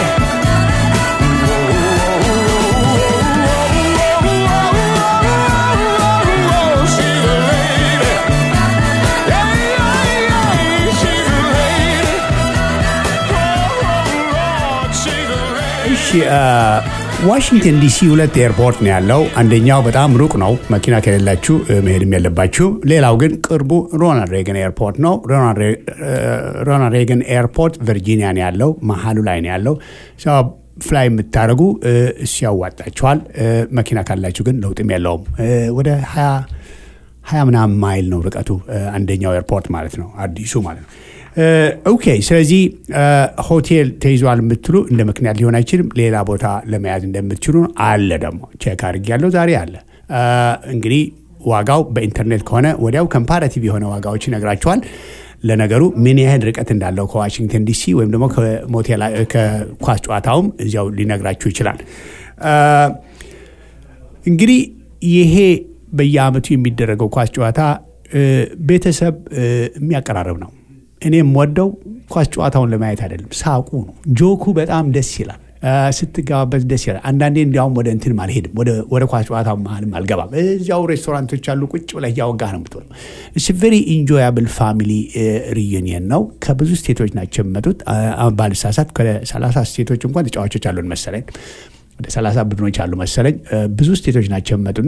እሺ ዋሽንግተን ዲሲ ሁለት ኤርፖርት ነው ያለው። አንደኛው በጣም ሩቅ ነው፣ መኪና ከሌላችሁ እ፣ መሄድም ያለባችሁ። ሌላው ግን ቅርቡ ሮናልድ ሬገን ኤርፖርት ነው። ሮናልድ ሬገን ኤርፖርት ቨርጂኒያ ነው ያለው፣ መሀሉ ላይ ነው ያለው። ሰው ፍላይ የምታደርጉ እ፣ እሱ ያዋጣችኋል። እ፣ መኪና ካላችሁ ግን ለውጥም የለውም። እ፣ ወደ ሀያ ሀያ ምናምን ማይል ነው ርቀቱ እ፣ አንደኛው ኤርፖርት ማለት ነው፣ አዲሱ ማለት ነው። እ፣ ኦኬ ስለዚህ እ፣ ሆቴል ተይዟል የምትሉ እንደ ምክንያት ሊሆን አይችልም። ሌላ ቦታ ለመያዝ እንደምትችሉ አለ ደግሞ ቼክ አድርጌያለሁ ዛሬ አለ። እ፣ እንግዲህ ዋጋው በኢንተርኔት ከሆነ ወዲያው ኮምፓራቲቭ የሆነ ዋጋዎች ይነግራቸዋል። ለነገሩ ምን ያህል ርቀት እንዳለው ከዋሽንግተን ዲሲ ወይም ደግሞ ከሞቴል ከኳስ ጨዋታውም እዚያው ሊነግራችሁ ይችላል። እ፣ እንግዲህ ይሄ በየአመቱ የሚደረገው ኳስ ጨዋታ እ፣ ቤተሰብ እ፣ የሚያቀራርብ ነው። እኔ የምወደው ኳስ ጨዋታውን ለማየት አይደለም፣ ሳቁ ነው። ጆኩ በጣም ደስ ይላል። ስትገባበት ደስ ይላል። አንዳንዴ እንዲያውም ወደ እንትን አልሄድም፣ ወደ ኳስ ጨዋታው መሀልም አልገባም። እዚያው ሬስቶራንቶች አሉ፣ ቁጭ ብለህ እያወጋህ ነው የምትውለው። እስ ቬሪ ኢንጆያብል ፋሚሊ ሪዩኒየን ነው። ከብዙ ስቴቶች ናቸው የሚመጡት። ባልሳሳት ከሰላሳ ስቴቶች እንኳን ተጫዋቾች አሉን መሰለኝ ወደ ሰላሳ ቡድኖች አሉ መሰለኝ። ብዙ ስቴቶች ናቸው የሚመጡና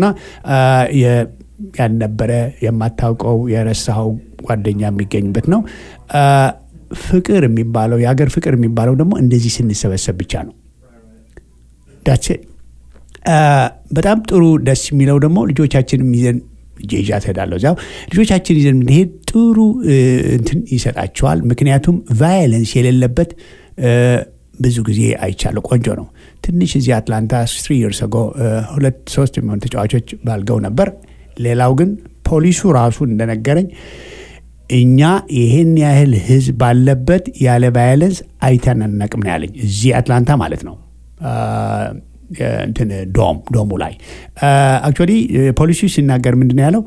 ያልነበረ የማታውቀው የረሳኸው ጓደኛ የሚገኝበት ነው። ፍቅር የሚባለው የሀገር ፍቅር የሚባለው ደግሞ እንደዚህ ስንሰበሰብ ብቻ ነው። ዳቼ በጣም ጥሩ ደስ የሚለው ደግሞ ልጆቻችንም ይዘን ጄዣ ትሄዳለሁ እዚያው ልጆቻችን ይዘን ብንሄድ ጥሩ እንትን ይሰጣቸዋል። ምክንያቱም ቫዮለንስ የሌለበት ብዙ ጊዜ አይቻለሁ። ቆንጆ ነው። ትንሽ እዚህ አትላንታ ስሪ ይርስ ጎ ሁለት ሶስት የሚሆኑ ተጫዋቾች ባልገው ነበር። ሌላው ግን ፖሊሱ ራሱ እንደነገረኝ እኛ ይሄን ያህል ህዝብ ባለበት ያለ ቫዮለንስ አይተን አናውቅም ነው ያለኝ። እዚህ አትላንታ ማለት ነው። እንትን ዶም ዶሙ ላይ አክቹዋሊ ፖሊሱ ሲናገር ምንድን ነው ያለው?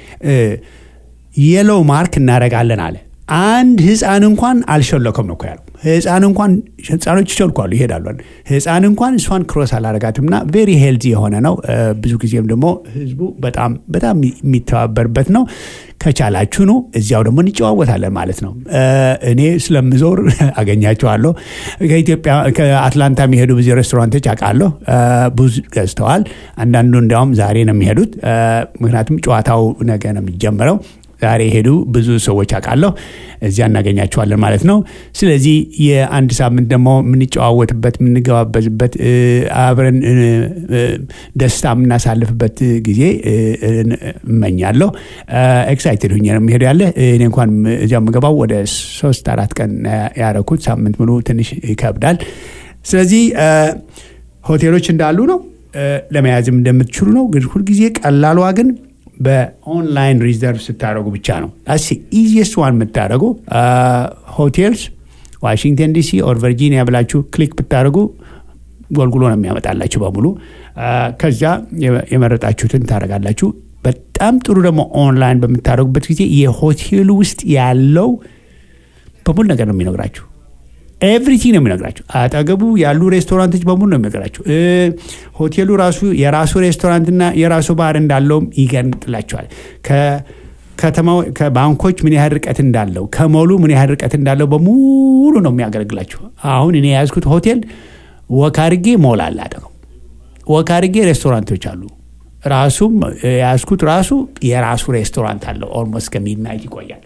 የሎው ማርክ እናደርጋለን አለ። አንድ ህፃን እንኳን አልሸለከም ነው እኮ ያለው። ህፃን እንኳን ህፃኖች ይሸልኳሉ ይሄዳሉ። ህፃን እንኳን እሷን ክሮስ አላረጋትም እና ቬሪ ሄልዚ የሆነ ነው። ብዙ ጊዜም ደግሞ ህዝቡ በጣም በጣም የሚተባበርበት ነው። ከቻላችሁ ነው እዚያው ደግሞ እንጨዋወታለን ማለት ነው። እኔ ስለምዞር አገኛቸዋለሁ። ከኢትዮጵያ ከአትላንታ የሚሄዱ ብዙ ሬስቶራንቶች አውቃለሁ። ብዙ ገዝተዋል። አንዳንዱ እንዲያውም ዛሬ ነው የሚሄዱት። ምክንያቱም ጨዋታው ነገ ነው የሚጀምረው። ዛሬ የሄዱ ብዙ ሰዎች አውቃለሁ። እዚያ እናገኛቸዋለን ማለት ነው። ስለዚህ የአንድ ሳምንት ደግሞ የምንጨዋወትበት የምንገባበዝበት አብረን ደስታ የምናሳልፍበት ጊዜ እመኛለሁ። ኤክሳይትድ ሁኜ ነው የሚሄዱ ያለ እኔ እንኳን እዚያ የምገባው ወደ ሶስት አራት ቀን ያረኩት ሳምንት ሙሉ ትንሽ ይከብዳል። ስለዚህ ሆቴሎች እንዳሉ ነው ለመያዝም እንደምትችሉ ነው። ግን ሁልጊዜ ቀላሏ ግን በኦንላይን ሪዘርቭ ስታደረጉ ብቻ ነው። አስ ኢዚየስት ዋን የምታደረጉ ሆቴልስ ዋሽንግተን ዲሲ ኦር ቨርጂኒያ ብላችሁ ክሊክ ብታደረጉ ጎልጉሎ ነው የሚያመጣላችሁ በሙሉ። ከዚያ የመረጣችሁትን ታደረጋላችሁ። በጣም ጥሩ ደግሞ ኦንላይን በምታደረጉበት ጊዜ የሆቴሉ ውስጥ ያለው በሙሉ ነገር ነው የሚነግራችሁ። ኤቭሪቲንግ ነው የሚነግራቸው። አጠገቡ ያሉ ሬስቶራንቶች በሙሉ ነው የሚነግራቸው። ሆቴሉ ራሱ የራሱ ሬስቶራንትና የራሱ ባር እንዳለውም ይገንጥላቸዋል። ከተማው ከባንኮች ምን ያህል ርቀት እንዳለው ከሞሉ ምን ያህል ርቀት እንዳለው በሙሉ ነው የሚያገለግላቸው። አሁን እኔ የያዝኩት ሆቴል ወካርጌ ሞል አለ አጠገቡ፣ ወካርጌ ሬስቶራንቶች አሉ። ራሱም የያዝኩት ራሱ የራሱ ሬስቶራንት አለው። ኦልሞስት ከሚድናይት ይቆያል።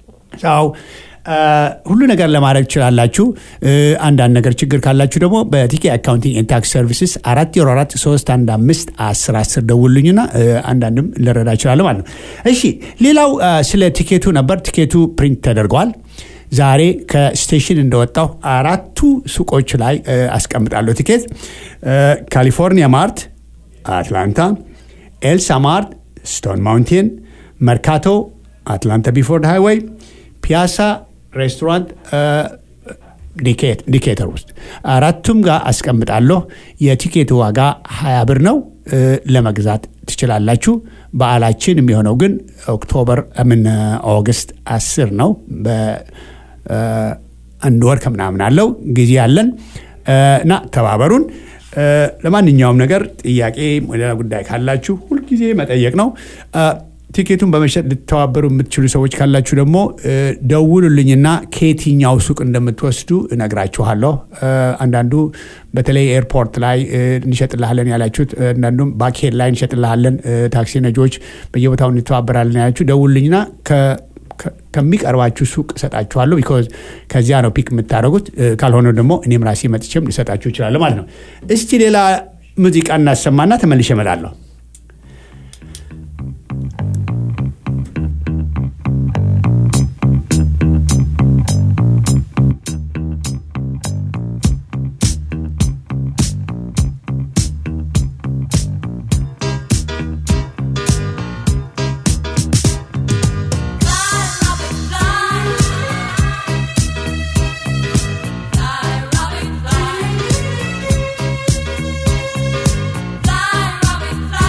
ሁሉ ነገር ለማድረግ ትችላላችሁ። አንዳንድ ነገር ችግር ካላችሁ ደግሞ በቲኬ አካውንቲንግ ኤንድ ታክስ ሰርቪስስ አራት ዜሮ አራት ሶስት አንድ አምስት አስር አስር ደውሉኝና አንዳንድም ልረዳ እችላለሁ ማለት ነው። እሺ ሌላው ስለ ቲኬቱ ነበር። ቲኬቱ ፕሪንት ተደርገዋል። ዛሬ ከስቴሽን እንደወጣው አራቱ ሱቆች ላይ አስቀምጣለሁ ቲኬት ካሊፎርኒያ ማርት አትላንታ፣ ኤልሳ ማርት ስቶን ማውንቴን፣ መርካቶ አትላንታ ቢፎርድ ሃይዌይ፣ ፒያሳ ሬስቶራንት ዲኬተር ውስጥ አራቱም ጋር አስቀምጣለሁ። የቲኬቱ ዋጋ ሀያ ብር ነው። ለመግዛት ትችላላችሁ። በዓላችን የሚሆነው ግን ኦክቶበር ምን ኦገስት አስር ነው። በአንድ ወር ከምናምን አለው ጊዜ አለን እና ተባበሩን። ለማንኛውም ነገር ጥያቄ ሌላ ጉዳይ ካላችሁ ሁልጊዜ መጠየቅ ነው። ቲኬቱን በመሸጥ ልተባበሩ የምትችሉ ሰዎች ካላችሁ ደግሞ ደውሉልኝና ከየትኛው ሱቅ እንደምትወስዱ እነግራችኋለሁ። አንዳንዱ በተለይ ኤርፖርት ላይ እንሸጥልሃለን ያላችሁት፣ አንዳንዱም ባክሄድ ላይ እንሸጥልሃለን፣ ታክሲ ነጂዎች በየቦታው እንተባበራለን ያላችሁ ደውሉልኝና ከሚቀርባችሁ ሱቅ እሰጣችኋለሁ። ቢኮዝ ከዚያ ነው ፒክ የምታደርጉት። ካልሆነ ደግሞ እኔም ራሴ መጥቼም ልሰጣችሁ እችላለሁ ማለት ነው። እስቲ ሌላ ሙዚቃ እናሰማና ተመልሼ እመጣለሁ። Fly, Robbie, fly. Fly, Robbie, fly.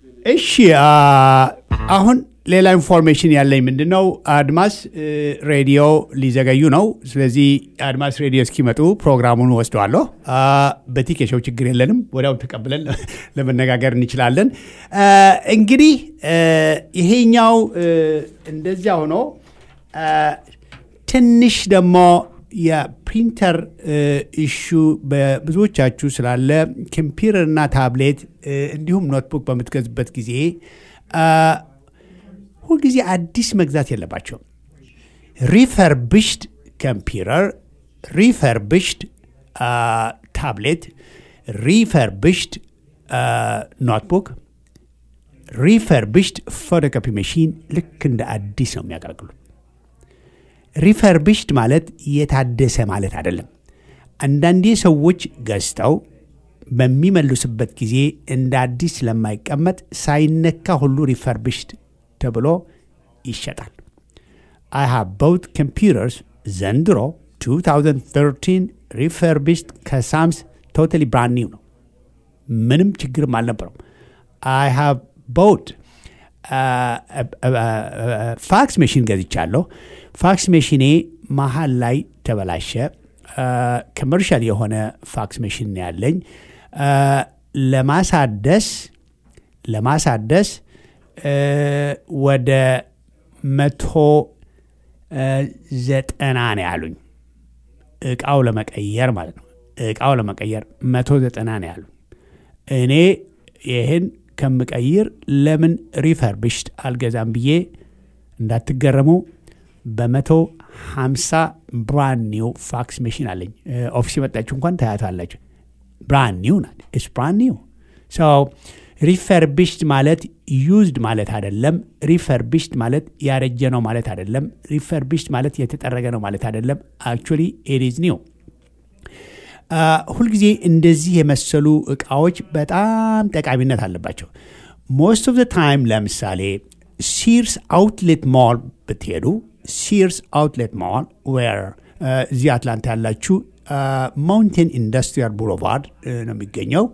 እሺ አ፣ አሁን ሌላ ኢንፎርሜሽን ያለኝ ምንድን ነው አድማስ እ፣ ሬዲዮ ሊዘገዩ ነው ስለዚህ አድማስ ሬዲዮ እስኪመጡ ፕሮግራሙን ወስደዋለሁ አ፣ በቲኬሾው ችግር የለንም ወዲያው ተቀብለን ለመነጋገር እንችላለን አ፣ እንግዲህ እ፣ ይሄኛው እ፣ እንደዚያ ሆኖ አ፣ ትንሽ ደግሞ የፕሪንተር ኢሹ በብዙዎቻችሁ ስላለ ኮምፒውተርና ታብሌት እ፣ እንዲሁም ኖትቡክ በምትገዙበት ጊዜ አ፣ ሁልጊዜ አዲስ መግዛት የለባቸውም። ሪፈርብሽድ ኮምፒውተር፣ ሪፈርብሽድ ታብሌት፣ ሪፈርብሽድ ኖትቡክ፣ ሪፈርብሽድ ፎቶኮፒ መሺን ልክ እንደ አዲስ ነው የሚያገለግሉት። ሪፈርብሽድ ማለት የታደሰ ማለት አይደለም። አንዳንዴ ሰዎች ገዝተው በሚመልሱበት ጊዜ እንደ አዲስ ስለማይቀመጥ ሳይነካ ሁሉ ሪፈርብሽድ ተብሎ ይሸጣል። አይ ሃቭ ቦት ኮምፒውተርስ ዘንድሮ 2013 ሪፈርብሽድ ከሳምስ ቶታሊ ብራንድ ኒው ነው። ምንም ችግርም አልነበረው። አይ ሃቭ ቦት ፋክስ መሽን ገዝቻለሁ። ፋክስ መሽኔ መሀል ላይ ተበላሸ። ኮመርሻል የሆነ ፋክስ መሽን ነው ያለኝ። አ፣ ለማሳደስ ለማሳደስ እ፣ ወደ መቶ እ፣ ዘጠና ነው ያሉኝ። እቃው ለመቀየር ማለት ነው። እቃው ለመቀየር መቶ ዘጠና ነው ያሉኝ። እኔ ይህን ከምቀይር ለምን ሪፈርብሽድ አልገዛም ብዬ እንዳትገረሙ በመቶ ሀምሳ ብራንድ ኒው ፋክስ መሽን አለኝ። እ፣ ኦፊስ የመጣችሁ እንኳን ታያታላችሁ። ብራንድ ኒው ናት። ኢስ ብራንድ ኒው ሰው ሪፈርቢሽድ ማለት ዩዝድ ማለት አይደለም። ሪፈርቢሽድ ማለት ያረጀ ነው ማለት አይደለም። ሪፈርቢሽድ ማለት የተጠረገ ነው ማለት አይደለም። አክቹዋሊ ኢዝ ኒው። ሁልጊዜ እንደዚህ የመሰሉ እቃዎች በጣም ጠቃሚነት አለባቸው። ሞስት ኦፍ ዘ ታይም ለምሳሌ ሲርስ አውትሌት ሞል ብትሄዱ ሲርስ አውትሌት ሞል ዌር እዚህ አትላንታ ያላችሁ ማውንቴን ኢንዱስትሪያል ቦulevard ነው የሚገኘው።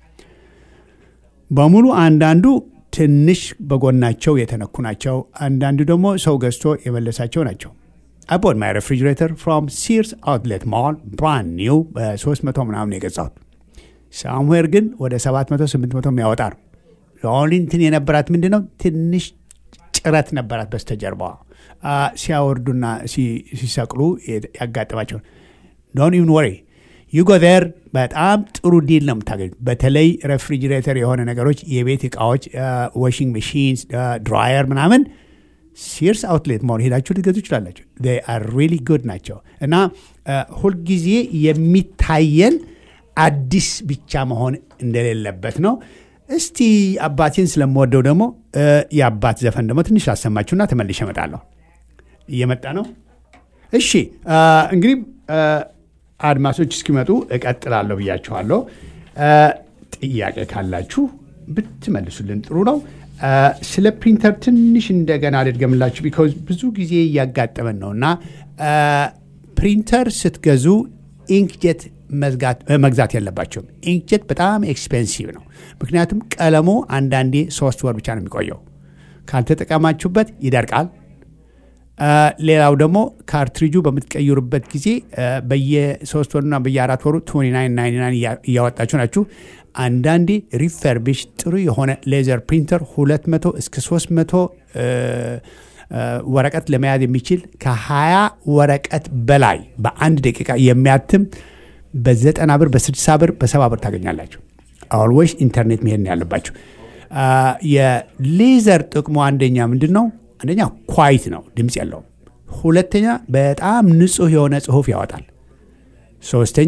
በሙሉ አንዳንዱ ትንሽ በጎናቸው የተነኩ ናቸው። አንዳንዱ ደግሞ ሰው ገዝቶ የመለሳቸው ናቸው። I bought my refrigerator from Sears Outlet Mall brand new በ300 ምናምን የገዛሁት ሳምዌር ግን ወደ 700 800 የሚያወጣ ነው። ኦንሊ እንትን የነበራት ምንድን ነው ትንሽ ጭረት ነበራት በስተጀርባዋ አ፣ ሲያወርዱና ሲ- ሲሰቅሉ ያጋጥማቸው ዶን ኢቭን ወሪ ዩ ጎ ዜር በጣም ጥሩ ዲል ነው የምታገኙት። በተለይ ሬፍሪጅሬተር የሆነ ነገሮች፣ የቤት እቃዎች፣ ዋሽንግ መሺንስ፣ ድራየር ምናምን ሲርስ አውትሌት መሆን ሄዳችሁ ልትገዙ ይችላላችሁ። አር ሪሊ ጉድ ናቸው እና አ፣ ሁልጊዜ የሚታየን አዲስ ብቻ መሆን እንደሌለበት ነው። እስቲ አባቴን ስለምወደው ደግሞ አ፣ የአባት ዘፈን ደግሞ ትንሽ ላሰማችሁና ተመልሼ እመጣለሁ። እየመጣ ነው። እሺ አ፣ እንግዲህ አ፣ አድማሶች እስኪመጡ እቀጥላለሁ ብያችኋለሁ። አ፣ ጥያቄ ካላችሁ ብትመልሱልን ጥሩ ነው። አ፣ ስለ ፕሪንተር ትንሽ እንደገና ልድገምላችሁ፣ ቢኮዝ ብዙ ጊዜ እያጋጠመን ነው እና አ፣ ፕሪንተር ስትገዙ ኢንክጀት መዝጋት- እ፣ መግዛት የለባቸውም። ኢንክጀት በጣም ኤክስፔንሲቭ ነው። ምክንያቱም ቀለሙ አንዳንዴ ሶስት ወር ብቻ ነው የሚቆየው። ካልተጠቀማችሁበት ይደርቃል። አ፣ ሌላው ደግሞ ካርትሪጁ በምትቀይሩበት ጊዜ አ፣ በየሶስት ወሩና በየአራት ወሩ 2999 እያ- እያወጣችሁ ናችሁ። አንዳንዴ ሪፈርቢሽ ጥሩ የሆነ ሌዘር ፕሪንተር 200 እስከ 300 አ፣ አ፣ ወረቀት ለመያዝ የሚችል ከ20 ወረቀት በላይ በአንድ ደቂቃ የሚያትም በዘጠና ብር በ60 ብር በሰባ ብር ታገኛላችሁ። አልዌይስ ኢንተርኔት መሄድ ነው ያለባችሁ። አ፣ የሌዘር ጥቅሙ አንደኛ ምንድን ነው? አንደኛ ኳይት ነው፣ ድምፅ የለውም። ሁለተኛ በጣም ንጹህ የሆነ ጽሁፍ ያወጣል። ሶስተኛ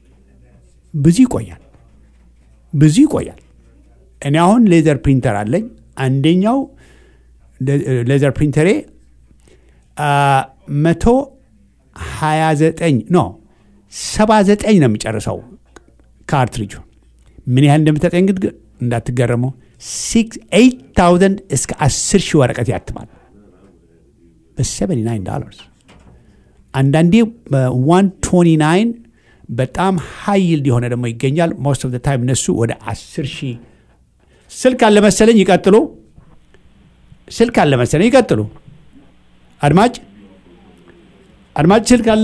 ብዙ ይቆያል፣ ብዙ ይቆያል። እኔ አሁን ሌዘር ፕሪንተር አለኝ። አንደኛው ሌዘር ፕሪንተሬ መቶ ሀያ ዘጠኝ ኖ ሰባ ዘጠኝ ነው የሚጨርሰው ካርትሪጁ ምን ያህል እንደምታጠኝ ግን እንዳትገረሙ ኤይት ታውዘንድ እስከ አስር ሺህ ወረቀት ያትማል በ79 ዶላርስ አንዳንዴ በ129 በጣም ሀይል የሆነ ደግሞ ይገኛል ሞስት ኦፍ ታይም እነሱ ወደ 10 ሺህ ስልክ አለ መሰለኝ። ይቀጥሉ። ስልክ አለ መሰለኝ። ይቀጥሉ። አድማጭ አድማጭ ስልክ አለ።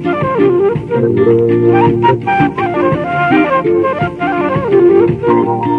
Thank you.